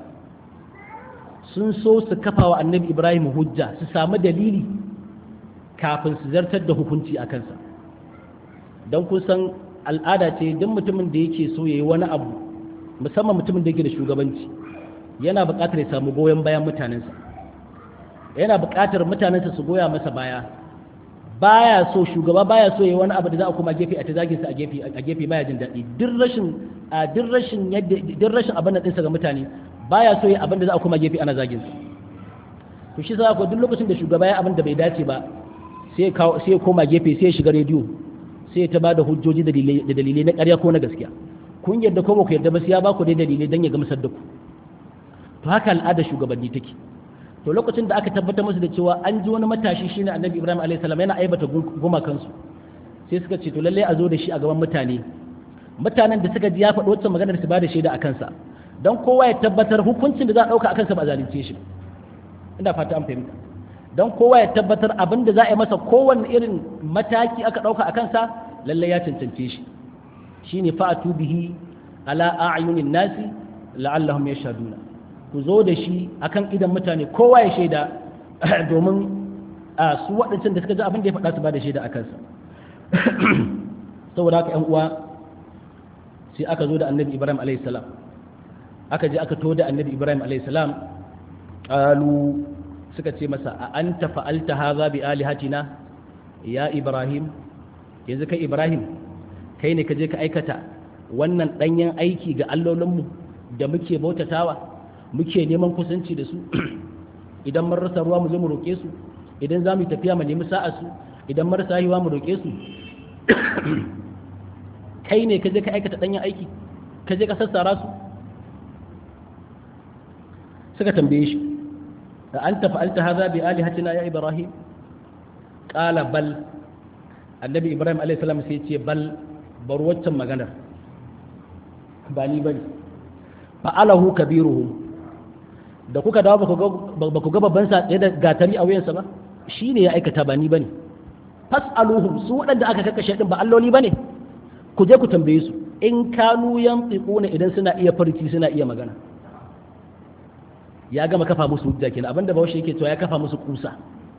sun so su kafa wa annabi ibrahim hujja su samu dalili kafin su zartar da hukunci a kansa don kusan al'ada ce duk mutumin da yake so ya yi wani abu musamman mutumin da yake da shugabanci yana buƙatar ya samu goyon bayan mutanensa yana buƙatar mutanensa su goya masa baya baya so shugaba baya so yayi wani abu da za a kuma gefe a ta zagin sa a gefe a gefe baya jin daɗi duk rashin a duk rashin yadda duk rashin abin da dinsa ga mutane baya so yayi abin da za a kuma gefe ana zagin sa to shi sa ko duk lokacin da shugaba ya abin da bai dace ba sai ka sai ya koma gefe sai ya shiga rediyo sai ya ta bada hujjoji da dalilai da dalilai na ƙarya ko na gaskiya kun yarda ko ba ku yarda ba sai ya ba ku dai dalilai dan ya gamsar da ku to haka al'ada shugabanni take to lokacin da aka tabbatar musu da cewa an ji wani matashi shine annabi ibrahim alayhi salam yana aibata gumakansu sai suka ce to lalle a zo da shi a gaban mutane mutanen da suka ji ya faɗi wacce maganar su ba da shaida a kansa don kowa ya tabbatar hukuncin da za a ɗauka a kansa ba zalunce shi ina fata an fahimta don kowa ya tabbatar abin da za a yi masa kowanne irin mataki aka ɗauka a kansa lalle ya cancance shi shine fa'atu bihi ala a'yunin nasi la'allahum yashhaduna ku zo da shi akan idan mutane kowa ya shaida domin a su waɗancan da suka ji abin da ya faɗa su ba da shaida a kansa saboda haka ‘yan uwa sai aka zo da annabi ibrahim alaihissalam aka je aka to da annabi ibrahim alaihissalam ƙalu suka ce masa a an fa'alta haza bi alihatina ya ibrahim yanzu kai ibrahim kai ne ka je ka aikata wannan ɗanyen aiki ga allolinmu da muke bautatawa muke neman kusanci da su idan mun rasa ruwa mu zo mu roƙe su idan za mu yi tafiya mu nemi sa'a su idan marasa haihuwa mu roƙe su kai ne ka je ka aikata ɗanyen aiki ka je ka sassara su suka tambaye shi da an tafi alta haza bi alihatina ya ibrahim qala bal annabi ibrahim alayhi salam sai ce bal bar waccan maganar ba ni bane fa'alahu kabiruhum da kuka dawo ba ku ga babban sa tsaye da gatari a wuyansa ba shi ne ya aikata ba ni ba ne fas'aluhum su waɗanda aka kakkashe ɗin ba alloli ba ne ku je ku tambaye su in kanu yan ne idan suna iya farci suna iya magana ya gama kafa musu hujja kenan abinda bahaushe yake cewa ya kafa musu kusa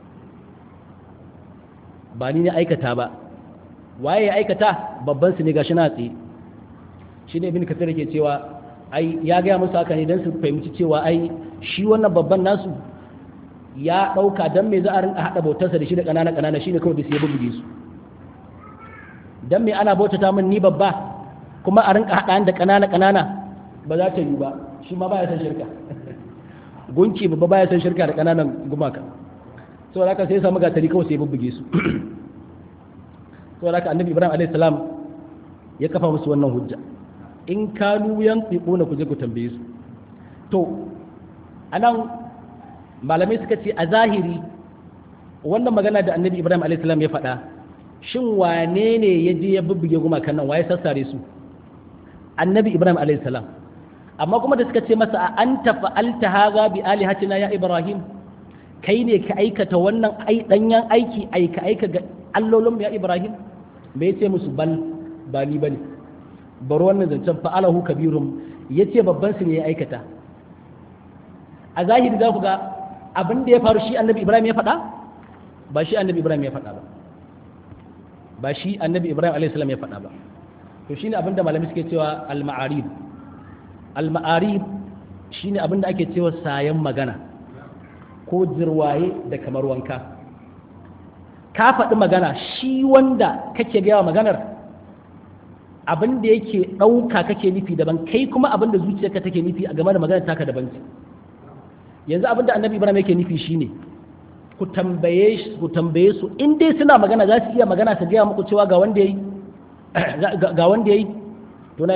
ba ni ne aikata ba waye ya aikata babban su ne gashi na tsaye shi ne ibn kathir yake cewa ai ya gaya musu haka ne don su fahimci cewa ai shi wannan babban nasu ya ɗauka don me za a rinka haɗa bautarsa da shi da ƙanana ƙanana shi ne kawai da su ya bubbuge su don me ana bautata min ni babba kuma a rinka haɗa da ƙanana ƙanana ba za ta yi ba shi ma baya san shirka gunki babba baya san shirka da ƙananan gumaka saboda haka sai ya samu gatari kawai sai ya bubbuge su saboda haka annabi ibrahim alaihi salam ya kafa musu wannan hujja in kanu yan na ku je ku tambaye su to anan malamai suka ce a zahiri wannan magana da annabi ibrahim alaihissalam ya faɗa shin wane ne ya je ya bubbuge gumakan nan waye sassare su annabi ibrahim alaihissalam amma kuma da suka ce masa a an tafa'alta haza bi alihatina ya ibrahim kai ne ka aikata wannan danyen aiki aika aika ga allolin ya ibrahim me ce musu bal ba ni bane bar wannan zancen fa'alahu kabirum yace babban su ne ya aikata a zahiri za ku ga abin da ya faru shi annabi ibrahim ya faɗa ba shi annabi ibrahim ya faɗa ba ba shi annabi ibrahim alaihissalam ya faɗa ba to shine abin da malami suke cewa al-ma'arib al-ma'arib shine abin da ake cewa sayan magana ko jirwaye da kamar wanka ka faɗi magana shi wanda kake gaya maganar abin da yake ɗauka kake nufi daban kai kuma abin da zuciyarka take nufi a game da maganar taka daban ce yanzu abin da annabi ibrahim yake nufi shine ku tambaye ku tambaye su in dai suna magana za su iya magana su gaya muku cewa ga wanda yayi ga wanda yayi to na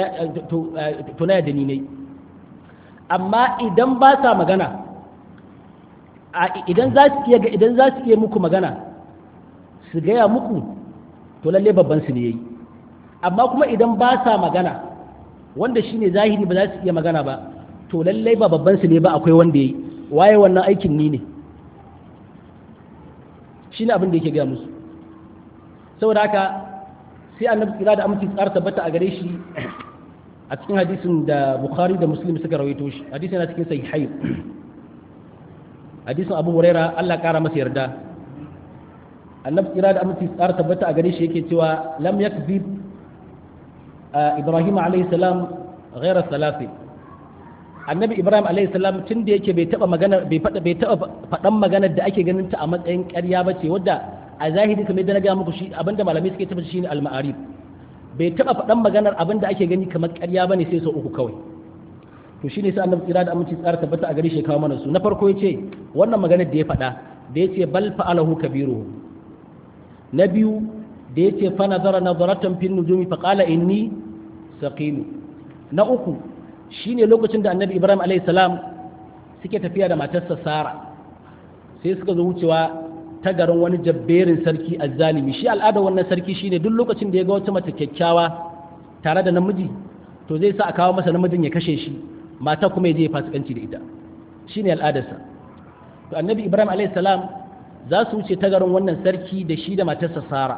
to na yadda ni ne amma idan ba sa magana idan za su iya idan za su iya muku magana su gaya muku to lalle babban su ne yayi amma kuma idan ba sa magana wanda shine zahiri ba za su iya magana ba to lalle ba babban su ne ba akwai wanda yayi waye wannan aikin ni ne shine abin da yake gaya musu saboda haka sai annabi tsira da aminci tsara tabbata a gare shi a cikin hadisin da bukhari da muslim suka rawaito shi hadisin yana cikin sahihai hadisin abu huraira Allah kara masa yarda annabi tsira da aminci tsara tabbata a gare shi yake cewa lam yakzib ibrahim alayhi salam ghaira salasi annabi ibrahim alayhi salam tun da yake bai taba magana bai fada bai taba fadan maganar da ake ganin ta a matsayin ƙarya bace wadda a zahiri kamar yadda na ga muku shi abinda malamai suke tabbata shine al-ma'arif bai taba faɗan maganar abinda ake gani kamar ƙarya bane sai sau uku kawai to shine sai annabi tsira da aminci tsara tabbata a gare shi kawo mana su na farko yace wannan maganar da ya faɗa da yace bal fa'alahu kabiruhu na biyu da yace fa nazara nazaratan fin nujumi fa qala inni saqim na uku shine lokacin da annabi ibrahim alayhi salam suke tafiya da matarsa sara sai suka zo wucewa ta garin wani jabberin sarki azzalimi shi al'adar wannan sarki shine duk lokacin da ya ga wata mace kyakkyawa tare da namiji to zai sa a kawo masa namijin ya kashe shi mata kuma ya je ya fasikanci da ita shine al'adarsa to annabi ibrahim alayhi salam za su wuce ta garin wannan sarki da shi da matarsa sara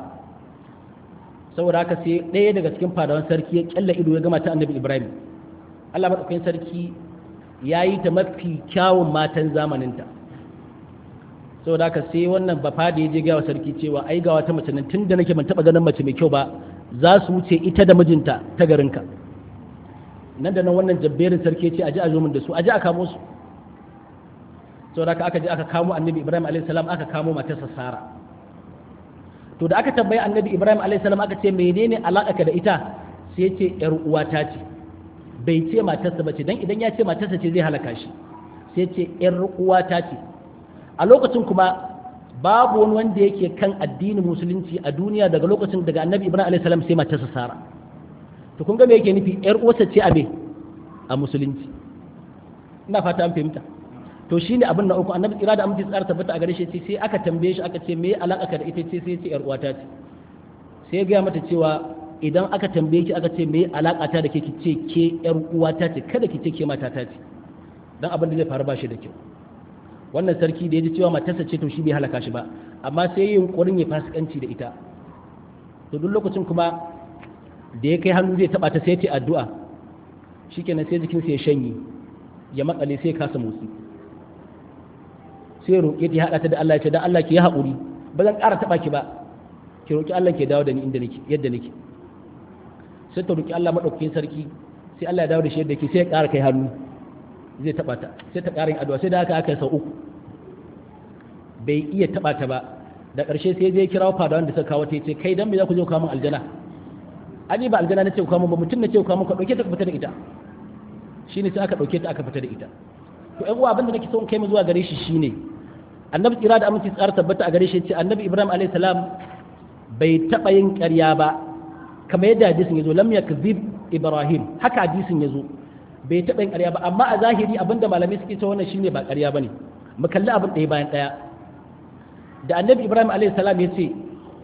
saboda haka sai ɗaya daga cikin fadawan sarki ya kyalla ido ya ga mata annabi ibrahim allah maɗaukakin sarki ya yi ta mafi kyawun matan zamaninta saboda haka sai wannan bafa da ya je gawa sarki cewa ai ga wata mace nan tun da nake ban taba ganin mace mai kyau ba za su wuce ita da mijinta ta garinka nan da nan wannan jabberin sarki ce aje a zo min da su aje a kamo su saboda haka aka je aka kamo annabi ibrahim alayhi salam aka kamo matarsa sara to da aka tambayi annabi ibrahim alayhi salam aka ce menene alaka da ita sai ce yar uwata ce bai ce matarsa bace dan idan ya ce matarsa ce zai halaka shi sai ce yar uwata ce a lokacin kuma babu wani wanda yake kan addinin musulunci a duniya daga lokacin daga annabi ibrahim alaihi salam sai matarsa sara to kun ga me yake nufi yar uwarsa ce a me a musulunci ina fata an fahimta to shine abin na uku annabi kira da aminci tsara tabbata a gare shi sai aka tambaye shi aka ce me alaka ka da ita ce sai ce yar uwata ce sai ya gaya mata cewa idan aka tambaye ki aka ce me alaka ta da ke ki ce ke yar uwata ce kada ki ce ke matata ce dan abin da zai faru ba shi da kyau wannan sarki da ya ji cewa matarsa ce to shi bai halaka shi ba amma sai yin yunkurin ya fasikanci da ita to duk lokacin kuma da ya kai hannu zai taba ta sai ta addu'a shikenan sai jikinsa ya shanye ya makale sai kasa motsi sai roƙe ta haɗa ta da Allah ya ce dan Allah ki yi haƙuri ba zan ƙara taɓa ki ba ki roƙi Allah ke dawo da ni inda nake yadda nake sai ta roƙi Allah madaukakin sarki sai Allah ya dawo da shi yadda yake sai ya ƙara kai hannu zai taba ta sai ta ƙarin addu'a sai da haka aka sau uku bai iya taba ta ba da ƙarshe sai zai kira fada wanda suka kawo ta ce kai dan me za ku zo kawo min aljana ani ba aljana nace ku kawo min ba mutum nace ku kawo min ka dauke ta fita da ita shine sai aka dauke ta aka fita da ita to ƴan uwa abinda nake so in kai mu zuwa gare shi shine annabi tsira da aminci tsara tabbata a gare shi ce annabi ibrahim alayhi salam bai taba yin ƙarya ba kamar yadda hadisin yazo lam yakzib ibrahim haka hadisin yazo bai taɓa yin ƙarya ba amma a zahiri abinda malamai suke cewa wannan shine ba ƙarya bane mu kalli abin ɗaya bayan ɗaya da annabi ibrahim alayhi salam ya ce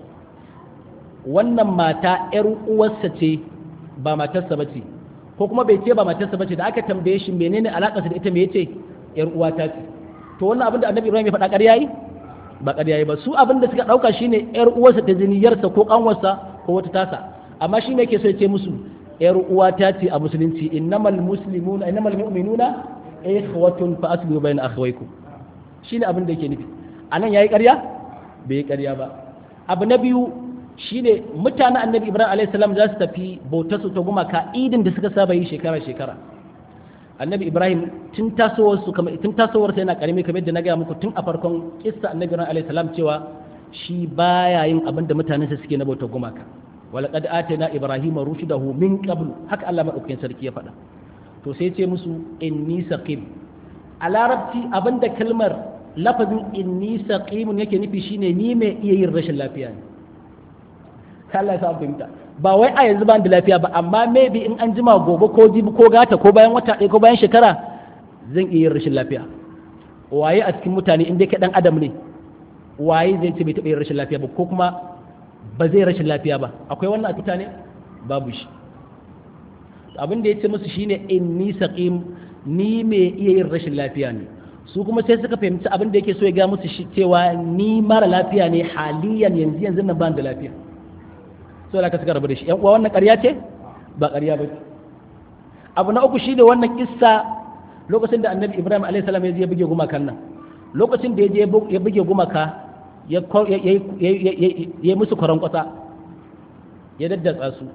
wannan mata ƴar uwarsa ce ba matarsa ba ce ko kuma bai ce ba matarsa ba ce da aka tambaye shi menene alaƙarsa da ita me yace ƴar uwata ce to wannan abin da annabi ibrahim ya faɗa ƙarya yi ba ƙarya yi ba su abin da suka ɗauka shine ƴar uwarsa ta ziniyarsa ko ƙanwarsa ko wata tasa amma shi ne yake so ya ce musu yar uwata ce a musulunci innamal muslimuna innamal mu'minuna ikhwatun fa aslihu bayna akhawaykum shine abin da yake nufi anan yayi ƙarya bai yi ƙarya ba abu na biyu shine mutanen annabi ibrahim alayhi salam za su tafi bautar su ta gumaka idin da suka saba yi shekara shekara annabi ibrahim tun tasowar su kamar tun tasowar sa yana karami kamar yadda na gaya muku tun a farkon kissa annabi ibrahim alayhi salam cewa shi baya yin abin da mutanensa suke na bautar gumaka walaƙad atana ibrahima rushdahu min qablu haka Allah madaukakin sarki ya faɗa to sai ce musu inni saqim a larabci abinda kalmar lafazin inni saqimun yake nufi shine ni mai iya yin rashin lafiya ne Allah ya sa fahimta ba wai a yanzu ba da lafiya ba amma maybe in an jima gobe ko jibi ko gata ko bayan wata ɗaya ko bayan shekara zan iya yin rashin lafiya waye a cikin mutane inda ka dan adam ne waye zai ce bai taɓa yin rashin lafiya ba ko kuma ba zai rashin lafiya ba akwai wannan a mutane babu shi abin da ya ce musu shine inni saqim ni mai iya yin rashin lafiya ne su kuma sai suka fahimci abin da yake so ya ga musu shi cewa ni mara lafiya ne haliyan yanzu yanzu nan ban da lafiya so da ka suka rabu da shi yan uwa wannan ƙarya ce ba ƙarya ba abu na uku shine wannan kissa lokacin da annabi ibrahim alayhi salam ya je ya buge gumakan nan lokacin da ya je ya buge gumaka ya ya musu kwaran kwasa ya daddatsa su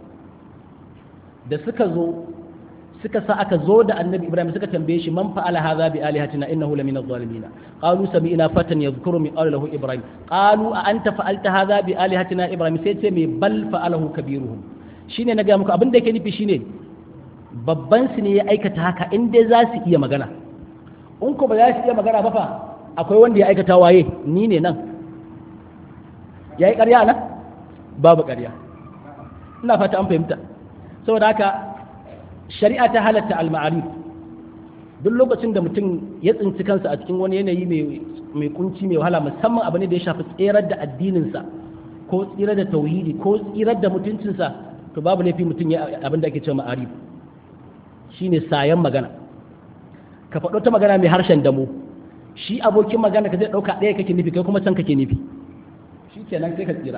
da suka zo suka sa aka zo da annabi ibrahim suka tambaye shi man fa'ala hadha bi alihatina innahu lamina adh-dhalimin qalu sami'na fatan yadhkuru min qala lahu ibrahim qalu a anta fa'alta hadha bi alihatina ibrahim sai ce me bal fa'alahu kabiruhum shine na ga muku abin da yake nufi shine babban su ne ya aikata haka in dai za su iya magana in ko ba za su iya magana ba fa akwai wanda ya aikata waye ni ne nan yayi ƙarya nan babu ƙarya ina fata an fahimta saboda haka shari'a ta halatta al-ma'arif duk lokacin da mutum ya tsinci kansa a cikin wani yanayi mai kunci mai wahala musamman abu ne da ya shafi tsirar da addininsa ko tsirar da tauhidi ko tsirar da mutuncinsa to babu laifi mutum ya abin da ake cewa ma'arif shine sayan magana ka faɗo ta magana mai harshen damo shi abokin magana ka zai ɗauka ɗaya kake nufi kai kuma can kake nufi shi kenan sai ka tsira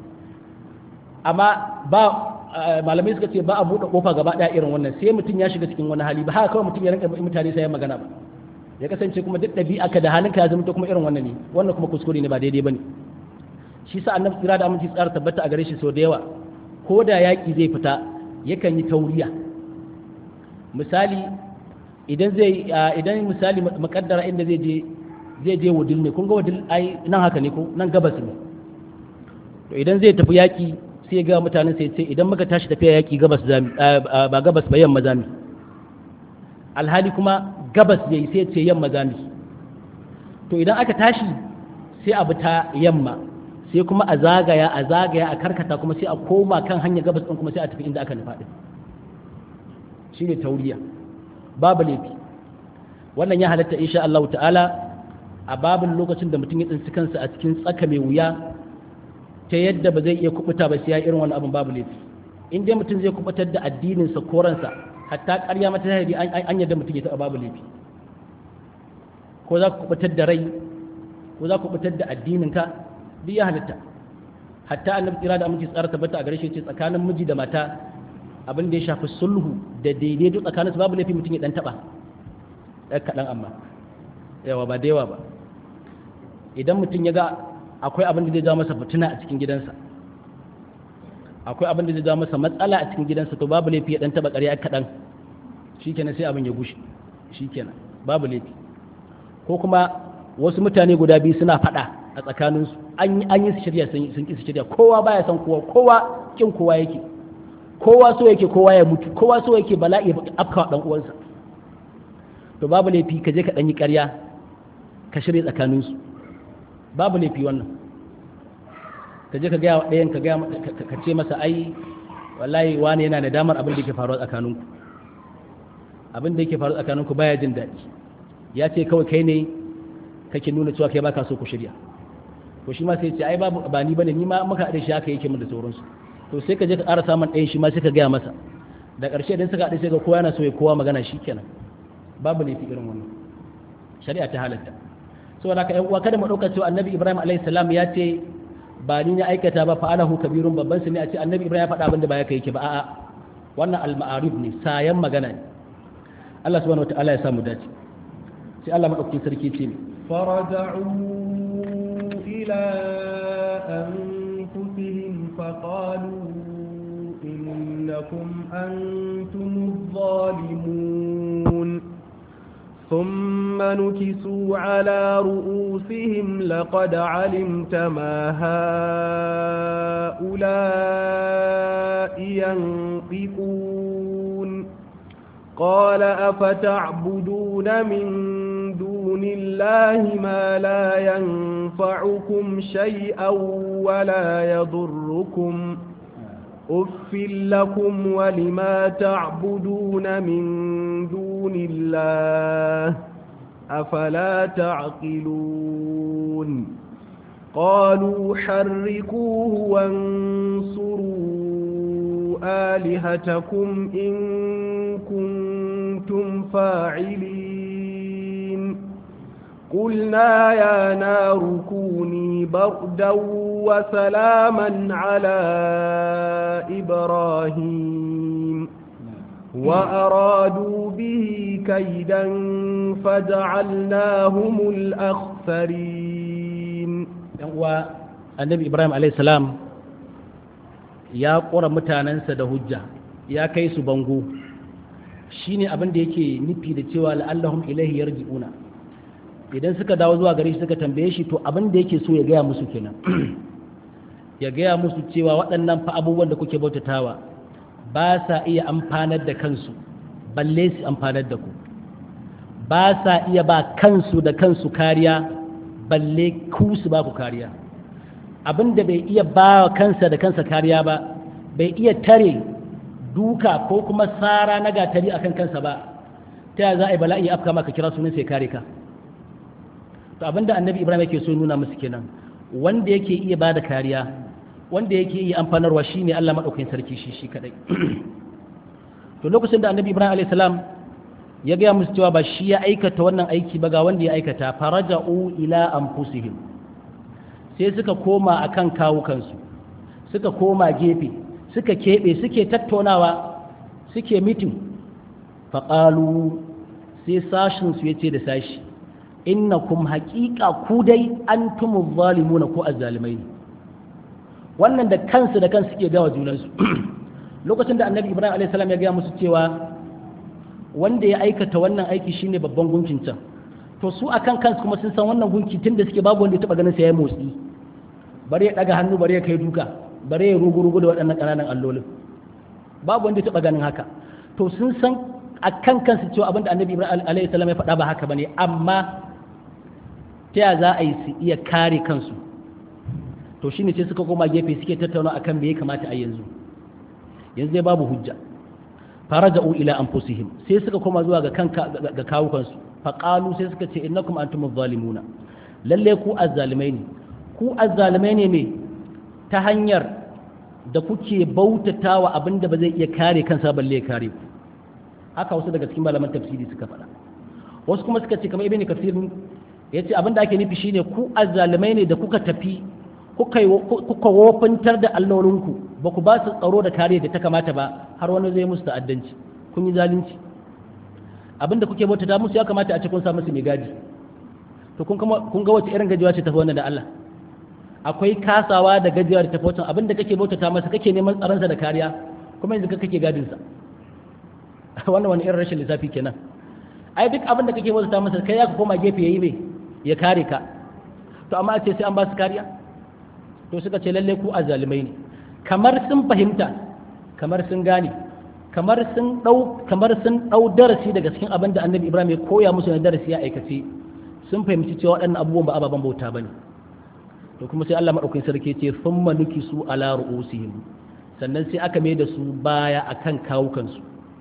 amma ba malamai suka ce ba a buɗe ƙofa gaba ɗaya irin wannan sai mutum ya shiga cikin wani hali ba haka kawai mutum ya rinka mutane sai ya magana ba ya kasance kuma duk ɗabi'a ka da halinka ya zama kuma irin wannan ne wannan kuma kuskure ne ba daidai ba ne shi sa annabi tsira da aminci tsara tabbata a gare shi sau da yawa ko da yaƙi zai fita yakan yi tauriya misali idan zai idan misali makaddara inda zai je zai je wudil ne kun ga wudil ai nan haka ne ko nan gabas ne to idan zai tafi yaƙi sai ga mutanen sai ce idan muka tashi tafiya yaƙi gabas zami ba gabas ba yamma zami alhali kuma gabas yayi sai ce yamma zami to idan aka tashi sai a bi ta yamma sai kuma a zagaya a zagaya a karkata kuma sai a koma kan hanyar gabas din kuma sai a tafi inda aka nufa din shine tauriya babu laifi wannan ya halatta insha Allah ta'ala a babin lokacin da mutum ya tsinci kansa a cikin tsaka mai wuya ta yadda ba zai iya kubuta ba sai ya irin wani abin babu laifi in dai mutum zai kubutar da addininsa ko ransa hatta ƙarya mata tahiri an yadda mutum ya taɓa babu laifi ko za ku kubutar da rai ko za ku kubutar da addininka duk ya halitta hatta annabi kira da aminci tsara tabbata a gare shi ce tsakanin miji da mata abin da ya shafi sulhu da daidaito tsakanin su babu laifi mutum ya dan taɓa ɗan kaɗan amma yawa ba da yawa ba idan mutum ya ga akwai abin da zai jawo masa fitina a cikin gidansa akwai abin da zai jawo masa matsala a cikin gidansa to babu laifi ya dan taba ƙarya kaɗan shikenan sai abin ya gushe shikenan babu laifi ko kuma wasu mutane guda biyu suna faɗa a tsakaninsu an yi su shirya sun ƙi su shirya kowa baya son kowa kowa kin kowa yake kowa so yake kowa ya mutu kowa so yake bala'i ya afkawa dan uwansa to babu laifi ka je ka ɗan yi ƙarya ka shirya tsakaninsu babu laifi wannan ka je ka gaya wa ɗayan ka gaya ka ce masa ai wallahi wani yana da damar abin da yake faruwa tsakaninku abin da yake faruwa tsakaninku baya jin daɗi ya ce kawai kai ne kake nuna cewa kai baka so ku shirya to shi ma sai ce ai babu ba ni bane ni ma muka haɗe shi haka yake min da sauransu to sai ka je ka ƙara samun ɗayan shi ma sai ka gaya masa da ƙarshe idan suka haɗe sai ga kowa yana so ya kowa magana shi kenan babu laifi irin wannan shari'a ta halatta saboda haka ƴan uwa kada mu ɗauka cewa annabi ibrahim alayhi salam ya ce ba ni ya aikata ba fa'alahu kabirun babban su ne a ce annabi ibrahim ya faɗa abin da ba ya kai yake ba a'a wannan al-ma'arif ne sayan magana ne Allah subhanahu wataala ya samu dace sai Allah madaukakin sarki ce ne faraja'u ila anfusihim faqalu innakum antumuz zalimun ثم نكسوا على رؤوسهم لقد علمت ما هؤلاء ينطقون قال أفتعبدون من دون الله ما لا ينفعكم شيئا ولا يضركم أف لكم ولما تعبدون من دون الله أفلا تعقلون قالوا حركوه وانصروا آلهتكم إن كنتم فاعلين قلنا يا نار كوني بردا وسلاما على إبراهيم وأرادوا به كيدا فجعلناهم الأخسرين النبي إبراهيم عليه السلام ya ƙura mutanensa da hujja ya kai su bango shine abin da yake nufi da cewa la'allahum ilaihi yarji'una idan suka dawo zuwa gare shi suka tambaye shi to abin da yake so ya gaya musu kenan ya gaya musu cewa waɗannan fa abubuwan da kuke bautatawa ba sa iya amfanar da kansu balle su amfanar da ku ba sa iya ba kansu da kansu kariya balle ku su ba ku kariya abin da bai iya ba kansa da kansa kariya ba bai iya tare duka ko kuma tsara na gatari akan kansa ba ta za a yi bala'i afka maka kira sunan sai kare ka to abinda annabi ibrahim yake so nuna musu kenan wanda yake iya bada kariya wanda yake iya amfanarwa shine Allah madaukakin sarki shi shi kadai to lokacin da annabi ibrahim alayhi salam ya ga musu cewa ba shi ya aikata wannan aiki ba ga wanda ya aikata faraja'u ila anfusihim sai suka koma akan kawukansu suka koma gefe suka keɓe suke tattaunawa suke mitin faƙalu sai sashinsu ya ce da sashi innakum haƙiƙa ku dai an tumu zalimuna ko azzalimai ne wannan da kansu da kansu suke gawa junansu lokacin da annabi ibrahim a.s. ya gaya musu cewa wanda ya aikata wannan aiki shine babban gunkin can to su akan kansu kuma sun san wannan gunki tun da suke babu wanda ya taɓa ganin sa ya motsi bari ya ɗaga hannu bari ya kai duka bari ya rugu-rugu da waɗannan ƙananan allolin babu wanda ya taɓa ganin haka to sun san a kan kansu cewa abinda annabi ibrahim alayhi salam ya faɗa ba haka bane amma ta ya za a yi su iya kare kansu to shine sai suka koma gefe suke tattauna akan me ya kamata a yanzu yanzu dai babu hujja faraja'u ila anfusihim sai suka koma zuwa ga kanka ga kawukansu faqalu sai suka ce innakum antumuz zalimuna lalle ku azzalimai ne ku azzalimai ne me ta hanyar da kuke bautatawa abinda ba zai iya kare kansa balle ya kare ku haka wasu daga cikin malaman tafsiri suka faɗa wasu kuma suka ce kamar ibn kafir ya ce abinda ake nufi shine ku azzalimai ne da kuka tafi kuka wofintar da allolinku ba ku ba su tsaro da kariya da ta kamata ba har wani zai musu ta'addanci kun yi zalunci abinda kuke bautata musu ya kamata a ce kun sa musu mai gadi to kun ga wace irin gajiya ce tafi wannan da Allah akwai kasawa da gajiya da tafi wancan abinda kake bautata masa kake neman tsaronsa da kariya kuma yanzu kake gadinsa wannan wani irin rashin lissafi kenan ai duk abin da kake bauta masa kai ya ka koma gefe yayi me ya kare ka to amma a ce sai an ba su kariya to suka ce lalle ku azalimai ne kamar sun fahimta kamar sun gane kamar sun dau kamar sun dau darasi daga cikin abin da Annabi Ibrahim ya koya musu na darasi ya aikace sun fahimci cewa waɗannan abubuwan ba ababen bauta bane to kuma sai Allah madaukakin sarki ya ce thumma nukisu ala ru'usihim sannan sai aka mai da su baya akan kawukansu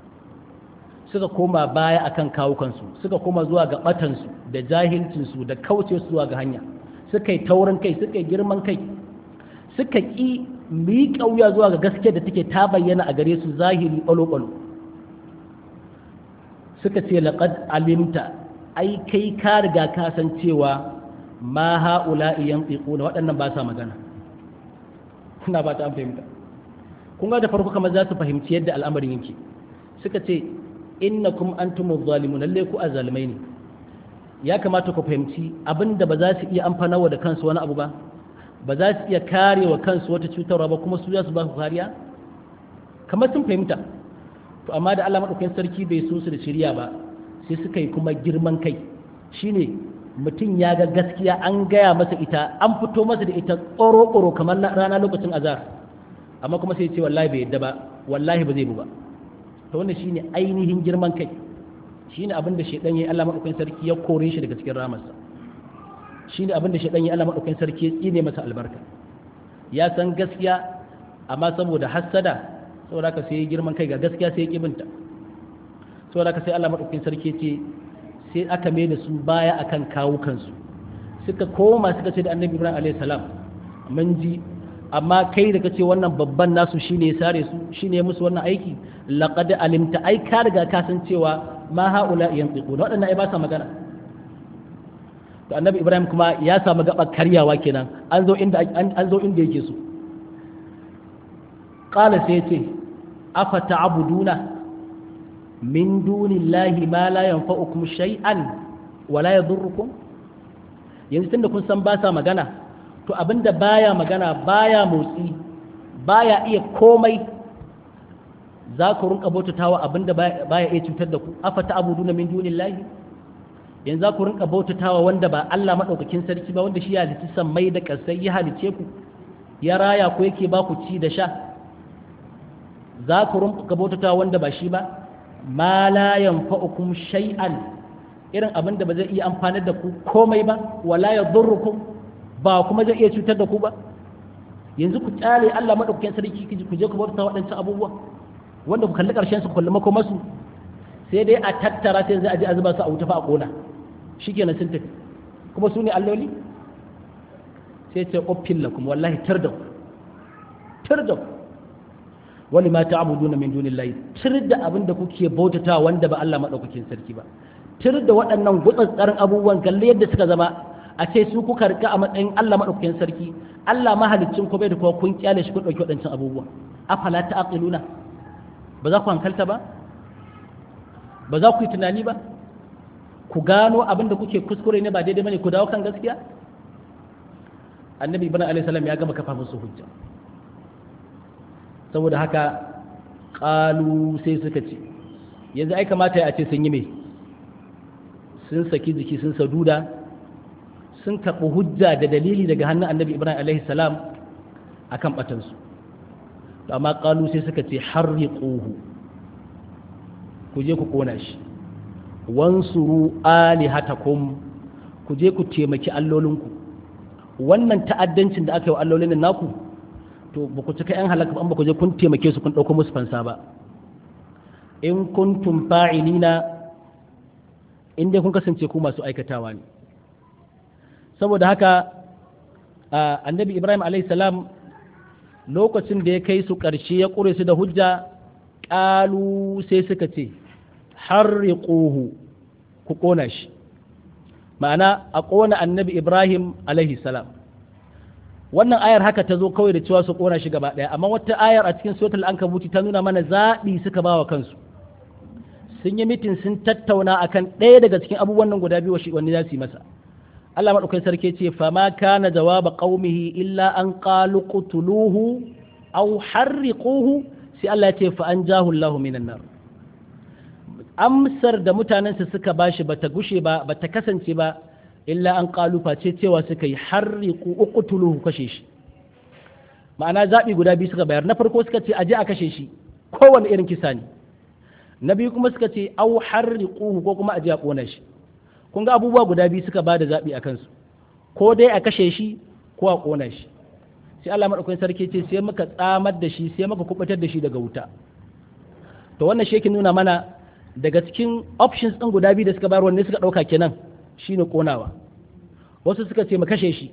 suka koma baya akan kawukansu suka koma zuwa ga batansu da jahilcinsu da kauce zuwa ga hanya suka yi taurin kai suka yi girman kai suka ƙi miƙa wuya zuwa ga gaske da take ta bayyana a gare su zahiri ɓalo-ɓalo suka ce laƙad alimta ai kai ka riga ka san cewa ma ha'ula iyan na waɗannan ba sa magana kuna ba ta an fahimta kun ga da farko kamar za su fahimci yadda al'amarin yake suka ce innakum antumuz zalimun lalle ku azalimai ne ya kamata ku fahimci abinda ba za su iya amfanawa da kansu wani abu ba ba za su iya kare wa kansu wata cutarwa ba kuma su za su ba su kariya kamar sun fahimta to amma da Allah madaukakin sarki bai so su da shirya ba sai suka yi kuma girman kai shine mutum ya ga gaskiya an gaya masa ita an fito masa da ita tsoro-tsoro kamar rana lokacin azar amma kuma sai ce wallahi bai yadda ba wallahi ba zai bu ba to wannan shine ainihin girman kai shine abin da shedan yayi Allah madaukakin sarki ya kore shi daga cikin ramarsa shine abin da shedan yayi Allah madaukakin sarki ya tsine masa albarka ya san gaskiya amma saboda hassada saboda haka sai girman kai ga gaskiya sai ya kibinta saboda haka sai Allah madaukakin sarki ce sai aka mai da su baya akan kawukansu suka koma suka ce da annabi ibrahim alaihi salam mun ji amma kai da kace wannan babban nasu shine ya sare su shine ya musu wannan aiki laqad alimta ai ka riga ka san cewa ma haula yantiqun wadannan ai ba sa magana to annabi ibrahim kuma ya samu gaba karyawa kenan an zo inda an zo inda yake so qala sai ce afa ta'buduna min dunillahi ma la yanfa'ukum shay'an wa la yadhurrukum yanzu tunda kun san ba sa magana to abinda baya magana baya motsi baya iya komai za ku rinka bautatawa abinda baya iya cutar da ku afa ta'buduna min dunillahi yanzu za ku rinka bautatawa wanda ba Allah madaukakin sarki ba wanda shi ya halitta sammai da kasai ya halice ku ya raya ku yake ba ku ci da sha za ku rinka bautatawa wanda ba shi ba ma la yanfa'ukum shay'an irin abin da ba zai iya amfanar da ku komai ba wala yadurrukum ba kuma zai iya cutar da ku ba yanzu ku kyale Allah madaukakin sarki ku je ku bauta waɗancan abubuwa wanda ku kalli ƙarshen su ku kalli makomarsu sai dai a tattara sai zai aje a zuba su a wuta fa a kona shikenan sun tafi kuma su ne alloli sai ce uffin lakum wallahi tar da ku tar da ku wani ma ta'buduna min dunillahi tir da abin da kuke bautata wanda ba Allah madaukakin sarki ba tir da waɗannan gutsatsarin abubuwan kalle yadda suka zama a ce su kuka rika a matsayin Allah madaukakin sarki Allah mahaliccin ku bai da kuma kun kyale shi kun dauki waɗancan abubuwan afala ta'qiluna ba za ku hankalta ba ba za ku yi tunani ba ku gano abin da kuke kuskure ne ba daidai bane ku dawo kan gaskiya annabi ibn alaihi salam ya gama kafa musu hujja saboda haka ƙalu sai suka ce yanzu ai kamata ya ce sun yi mai sun saki jiki sun saduda sun karɓi hujja da dalili daga hannun annabi ibrahim alaihi salam a kan ɓatansu amma ƙalu sai suka ce harri ƙohu ku je ku ƙona shi wansuru alihatakum ku je ku taimaki allolinku wannan ta'addancin da aka yi wa allolin naku to ba ku cika 'yan halaka ba ku je kun taimake su kun ɗauko musu fansa ba in kuntum fa'ilina in dai kun kasance ku masu aikatawa ne saboda haka annabi ibrahim salam lokacin da ya kai su ƙarshe ya ƙure su da hujja ƙalu sai suka ce harriquhu ku ƙona shi ma'ana a ƙona annabi ibrahim salam wannan ayar haka ta zo kawai da cewa su kona shi gaba ɗaya amma wata ayar a cikin suratul ankabuti ta nuna mana zaɓi suka ba wa kansu sun yi mitin sun tattauna akan ɗaya daga cikin abubuwan nan guda biyu wani za su yi masa Allah maɗaukai sarki ce fama kana jawaba qaumihi illa an qalu qutuluhu aw harriquhu sai Allah ya ce fa anjahu Allahu minan nar amsar da mutanensa suka bashi bata gushe ba bata kasance ba illa an kalufa ce cewa suka yi harriku uqtuluhu kashe shi ma'ana zaɓi guda biyu suka bayar na farko suka ce aje a kashe shi kowane irin kisa ne na biyu kuma suka ce au harriquhu ko kuma aje a kona shi kun ga abubuwa guda biyu suka bada zaɓi a kansu ko dai a kashe shi ko a kona shi sai Allah madaukakin sarki ce sai muka tsamar da shi sai muka kubutar da shi daga wuta to wannan shi yake nuna mana daga cikin options ɗin guda biyu da suka bayar wanne suka ɗauka kenan shine konawa wasu suka ce mu kashe shi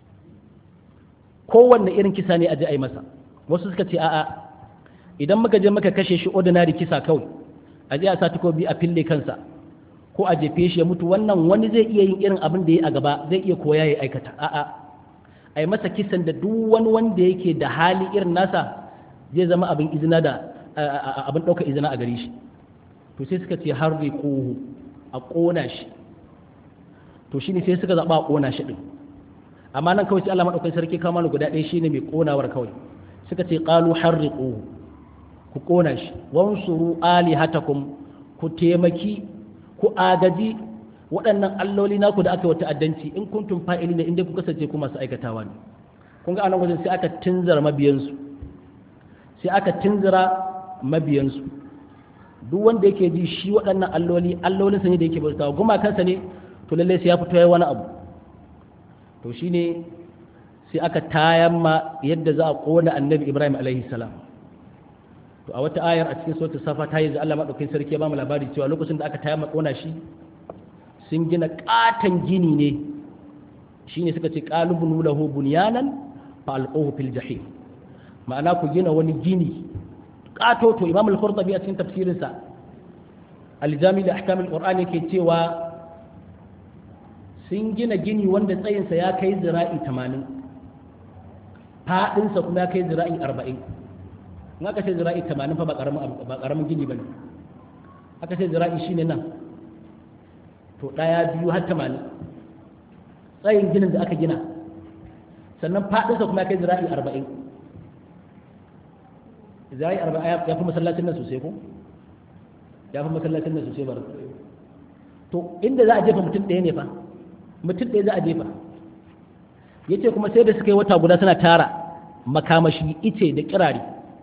kowanne irin kisa ne a ji a yi masa wasu suka ce a'a idan muka je muka kashe shi ordinary kisa kawai a je a sa takobi a fille kansa ko a jefe shi ya mutu wannan wani zai iya yin irin abin da ya a gaba zai iya koya ya aikata a'a a yi masa kisan da duk wani wanda yake da hali irin nasa zai zama abin izina da abin ɗaukar izina a gare shi to sai suka ce har ƙohu a ƙona shi to shine sai suka zaɓa a ƙona shi ɗin amma nan kawai sai Allah maɗaukakin sarki kama ni guda ɗaya shine mai ƙonawar kawai suka ce ƙalu harriquhu ku ƙona shi wansuru alihatakum ku taimaki ku agaji waɗannan alloli naku da aka yi wa ta'addanci in kuntum fa'ili ne inda ku kasance ku masu aikatawa ne kun ga anan wajen sai aka tunzara mabiyansu sai aka tunzara mabiyansu duk wanda yake ji shi waɗannan alloli allolinsa ne da yake bautawa gumakansa ne to lalle sai ya fito yayi wani abu to shine sai aka tayan ma yadda za a kona annabi Ibrahim alaihi salam to a wata ayar a cikin suratul safa ta yi Allah madaukakin sarki ya ba mu labari cewa lokacin da aka tayan ma kona shi sun gina katon gini ne shine suka ce qalubun lahu bunyanan fa alquhu fil jahim ma'ana ku gina wani gini kato to imam al-qurtubi a cikin tafsirinsa al-jami da ahkam al-qur'ani ke cewa sun gina gini wanda tsayinsa ya kai zira'i 80 faɗinsa kuma ya kai zira'i 40 in aka ce zira'i 80 fa ba ƙaramin gini ba ne aka ce zira'i shine nan to ɗaya biyu har 80 tsayin ginin da aka gina sannan faɗinsa kuma ya kai zira'i 40 zira'i 40 ya fi masallacin nan sosai ko ya fi masallacin nan sosai bar to inda za a jefa mutum ɗaya ne fa mutum ɗaya za a jefa ya ce kuma sai da suka yi wata guda suna tara makamashi ice da kirare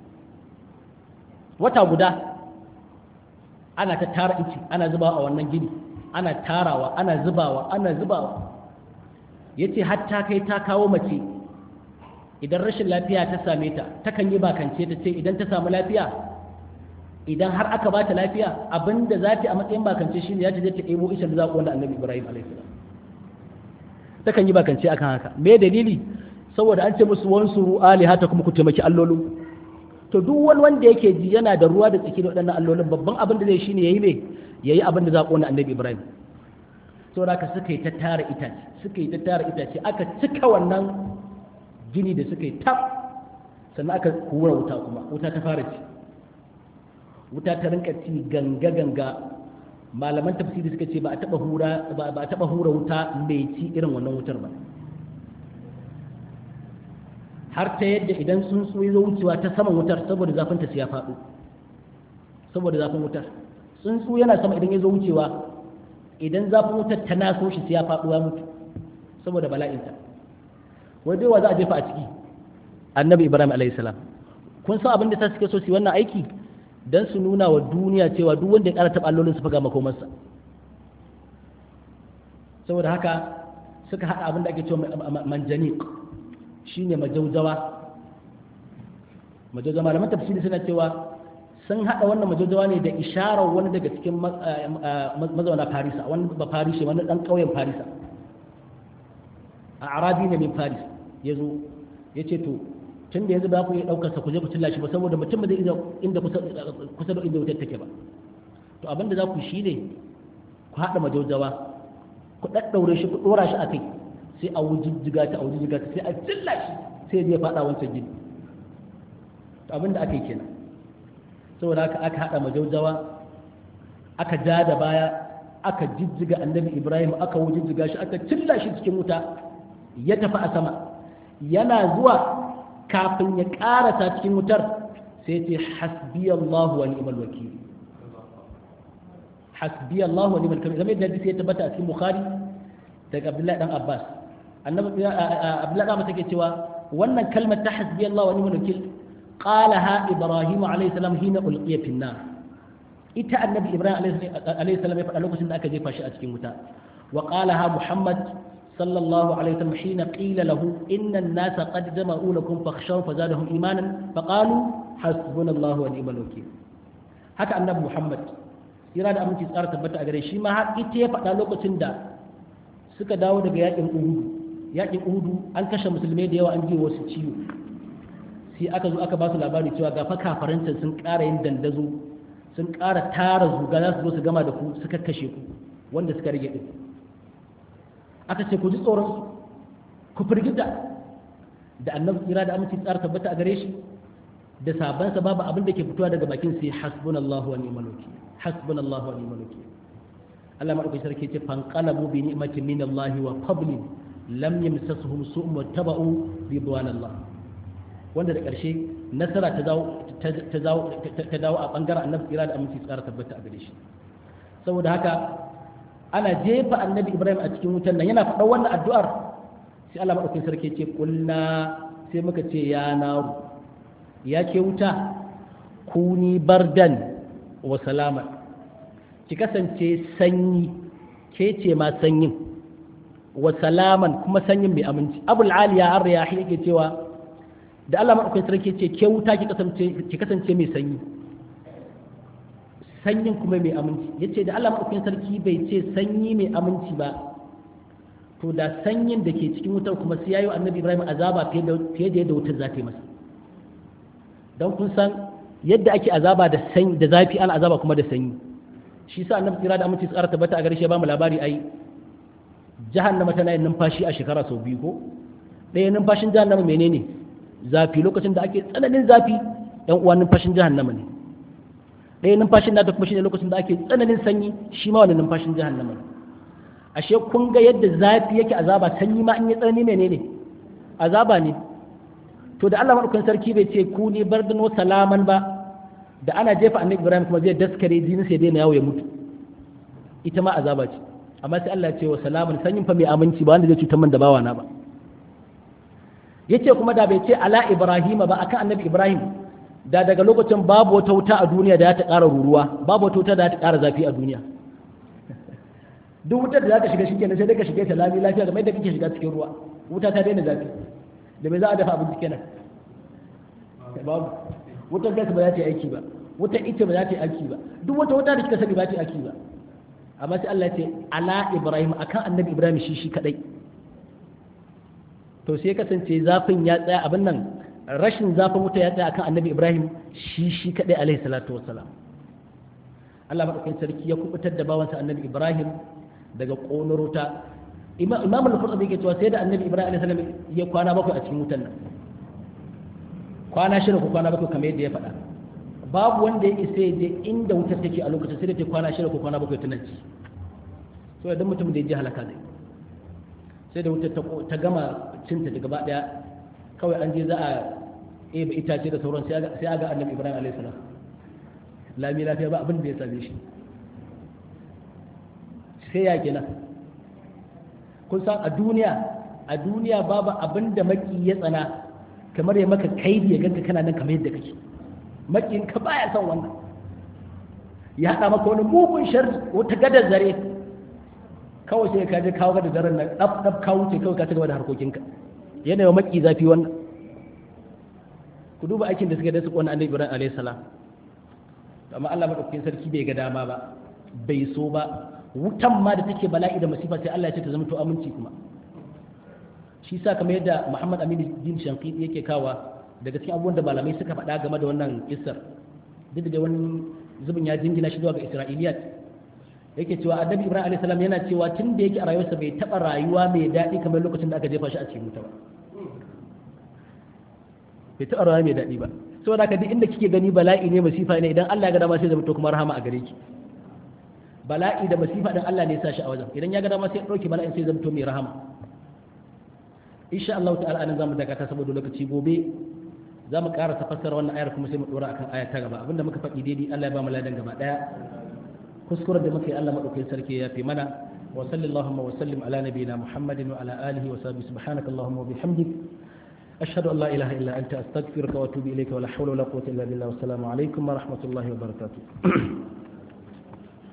wata guda ana ta tara ice ana zubawa a wannan gini ana tarawa ana zubawa ana zubawa ya ce hatta kai ta kawo mace idan rashin lafiya ta same ta takan yi bakance ta ce idan ta samu lafiya idan har aka ba ta lafiya abinda za ta a matsayin bakance shi ne ya ce zai ta ɗebo isha da zaƙo wanda annabi ibrahim alaihissalam takan yi bakance akan haka me dalili saboda an ce musu wansuru alihata kuma ku taimaki allolin to duk wani wanda yake ji yana da ruwa da tsaki da waɗannan allolin babban abin da zai shine yayi me yayi abin da za ƙona annabi ibrahim saboda haka suka yi ta tara itace suka yi ta tara itace aka cika wannan gini da suka yi tab sannan aka hura wuta kuma wuta ta fara ci wuta ta rinka ci ganga ganga malaman tafsiri suka ce ba a taba hura ba a taba hura wuta mai ci irin wannan wutar ba har ta yadda idan sun so zo wucewa ta saman wutar saboda zafin ta ya faɗo saboda zafin wutar tsuntsu yana sama idan ya zo wucewa idan zafin wutar ta naso shi ya faɗo ya mutu saboda bala'inta wai dai wa za a jefa a ciki annabi ibrahim alayhi salam kun san abin da ta suke so su wannan aiki dan su nuna wa duniya cewa duk wanda ya ƙara taɓa allolin su faga makomarsa saboda haka suka haɗa abin da ake cewa manjanik shine majaujawa majaujawa malaman tafsiri suna cewa sun haɗa wannan majaujawa ne da isharar wani daga cikin mazauna farisa wani ba farishe wani ɗan ƙauyen farisa a arabi ne min faris ya zo ya ce to tun da yanzu ba ku iya ɗaukar sa ku je ku cilla shi ba saboda mutum ba zai iya inda kusa da inda wutar take ba to abin da za ku shi ne ku haɗa majaujawa ku ɗaɗɗaure shi ku ɗora shi a kai sai a wujijjiga ta a wujijjiga ta sai a cilla shi sai ya faɗa wancan gini to abin da aka yi kenan saboda haka aka haɗa majaujawa aka ja da baya aka jijjiga annabi ibrahim aka wujijjiga shi aka cilla shi cikin wuta ya tafi a sama yana zuwa kafin ya karasa cikin wutar sai ce hasbi Allah wa ni'mal wakil hasbi Allah wa ni'mal wakil kamar yadda ya tabbata a cikin Bukhari daga Abdullahi dan Abbas annabi Abdullahi dan take cewa wannan kalmar ta hasbi Allah wa ni'mal wakil qalaha Ibrahim alayhi salam hina ulqiya fi nar ita annabi Ibrahim alayhi salam ya faɗa lokacin da aka jefa shi a cikin wuta wa qalaha Muhammad صلى الله عليه وسلم حين قيل له إن الناس قد جمعوا لكم فاخشوا فزادهم إيمانا فقالوا حسبنا الله ونعم الوكيل haka annabi Muhammad ira da aminci tsara tabbata a gare shi ma har ita ya faɗa lokacin da suka dawo daga yakin Uhudu yakin Uhudu an kashe musulmai da yawa an ji wasu ciwo sai aka zo aka ba su labari cewa ga fa kafaranta sun ƙara yin dandazo sun ƙara tara zuga za su zo su gama da ku suka kashe ku wanda suka rage din aka ce ku ji tsoron ku firgita da annabi tsira da aminci tsara tabbata a gare shi da sabansa babu abin da ke fitowa daga bakin sai hasbunallahu wa ni'mal wakil hasbunallahu wa ni'mal wakil Allah madaukakin sarki ce fanqalabu bi ni'matin min Allah wa fadlin lam yamsasuhum su'un wa taba'u ridwanallah wanda da ƙarshe nasara ta dawo ta dawo ta dawo a bangaren annabi tsira da aminci tsara tabbata a gare shi saboda haka ana jefa annabi ibrahim a cikin wutan nan yana faɗa wannan addu'ar sai Allah maɗaukin sarki ce kulna sai muka ce ya naru ya ke wuta kuni bardan wa salama ki kasance sanyi ke ce ma sanyin wa salaman kuma sanyin mai aminci abul aliya ar riyahi yake cewa da Allah maɗaukin sarki ce ke wuta ki kasance ki kasance mai sanyi sanyin kuma mai aminci yace da Allah madaukakin sarki bai ce sanyi mai aminci ba to da sanyin da ke cikin wutar kuma sai yayi annabi Ibrahim azaba fiye da fiye da yadda wutar za ta yi masa dan kun san yadda ake azaba da sanyi da zafi ana azaba kuma da sanyi shi sa annabi kira da aminci tsara tabbata a gare shi ba mu labari ai jahannama tana yin numfashi a shekara sau biyu ko ɗaya numfashin jahannama menene zafi lokacin da ake tsananin zafi yan uwan numfashin jahannama ne ɗaya numfashin nata kuma shine lokacin da ake tsananin sanyi shi ma wani numfashin jahannama ne ashe kun ga yadda zafi yake azaba sanyi ma in ya tsanani menene azaba ne to da Allah madaukakin sarki bai ce ku ne bardan wa salaman ba da ana jefa annabi Ibrahim kuma zai daskare jinin sai daina yawo ya mutu ita ma azaba ce amma sai Allah ya ce wa salaman sanyin fa mai aminci ba wanda zai cutar man da bawana ba yace kuma da bai ce ala Ibrahim ba akan annabi Ibrahim da daga lokacin babu wata wuta a duniya da ta ƙara ruruwa babu wata wuta da ta ƙara zafi a duniya duk wutar da za ka shiga shi kenan sai dai ka shige ta lami lafiya kamar yadda kake shiga cikin ruwa wuta ta daina zafi da me za a dafa abinci kenan babu wutar gas ba za ta yi aiki ba wutar ita ba za ta yi aiki ba duk wata wuta da kika sani ba ta yi aiki ba amma sai Allah ya ce ala Ibrahim akan annabi Ibrahim shi shi kadai to sai kasance zafin ya tsaya abin nan rashin zafin wuta ya tsaya akan annabi Ibrahim shi shi kadai alaihi salatu wassalam Allah madaukakin sarki ya kubutar da bawansa annabi Ibrahim daga ƙonar wuta imam al-qurtubi yake cewa sai da annabi ibrahim alaihi salam ya kwana bakwai a cikin wutan nan kwana shida ko kwana bakwai kamar yadda ya faɗa babu wanda ya isa je inda wutar take a lokacin sai da ta kwana shida ko kwana bakwai tunan ci so idan mutum da ya ji halaka zai sai da wutar ta gama cinta da gaba daya kawai an je za a ebe itace da sauran sai aga annabi ibrahim alaihi salam lami lafiya ba abin da ya same shi sai ya kenan kun san a duniya a duniya babu abin da maki ya tsana kamar ya maka kaidi ya ganka kana nan kamar yadda kake makin ka baya son wannan ya haɗa maka wani mugun shar wata gadar zare kawai sai ka je kawo gadar zaren nan ɗaf ɗaf kawo ce kawai ka ci gaba da harkokinka yana wa maki zafi wannan ku duba aikin da suka da su wani annabi ibrahim alayhi salam amma Allah madaukakin sarki bai ga dama ba bai so ba wutan ma da take bala'i da masifa sai Allah ya ce ta zama to aminci kuma shi sa kamar yadda Muhammad Amin Din Shanqiti yake kawa daga cikin abubuwan da malamai suka faɗa game da wannan kissar duk da wani zubin ya jingina shi zuwa ga Isra'iliyat yake cewa Annabi Ibrahim alayhi salam yana cewa tun da yake a rayuwarsa bai taɓa rayuwa mai daɗi kamar lokacin da aka jefa shi a cikin wuta ba bai taɓa rayuwa mai daɗi ba saboda haka duk inda kike gani bala'i ne masifa ne idan Allah ya ga dama sai zama to kuma rahama a gare ki bala'i da masifa din Allah ne ya sa shi a wajen idan ya ga dama sai ya dauke bala'in sai zama to mai rahama insha Allah ta'ala anan zamu dakata saboda lokaci gobe zamu ƙara tafassara wannan ayar kuma sai mu dora akan aya ta gaba abinda muka faɗi daidai Allah ya ba mu ladan gaba daya kuskuren da muka yi Allah madaukakin sarki ya fi mana wa sallallahu wa sallim ala nabiyyina Muhammadin wa ala alihi wa sahbihi subhanaka allahumma wa bihamdik أشهد أن لا إله إلا أنت أستغفرك وأتوب إليك ولا حول ولا قوة إلا بالله والسلام عليكم ورحمة الله وبركاته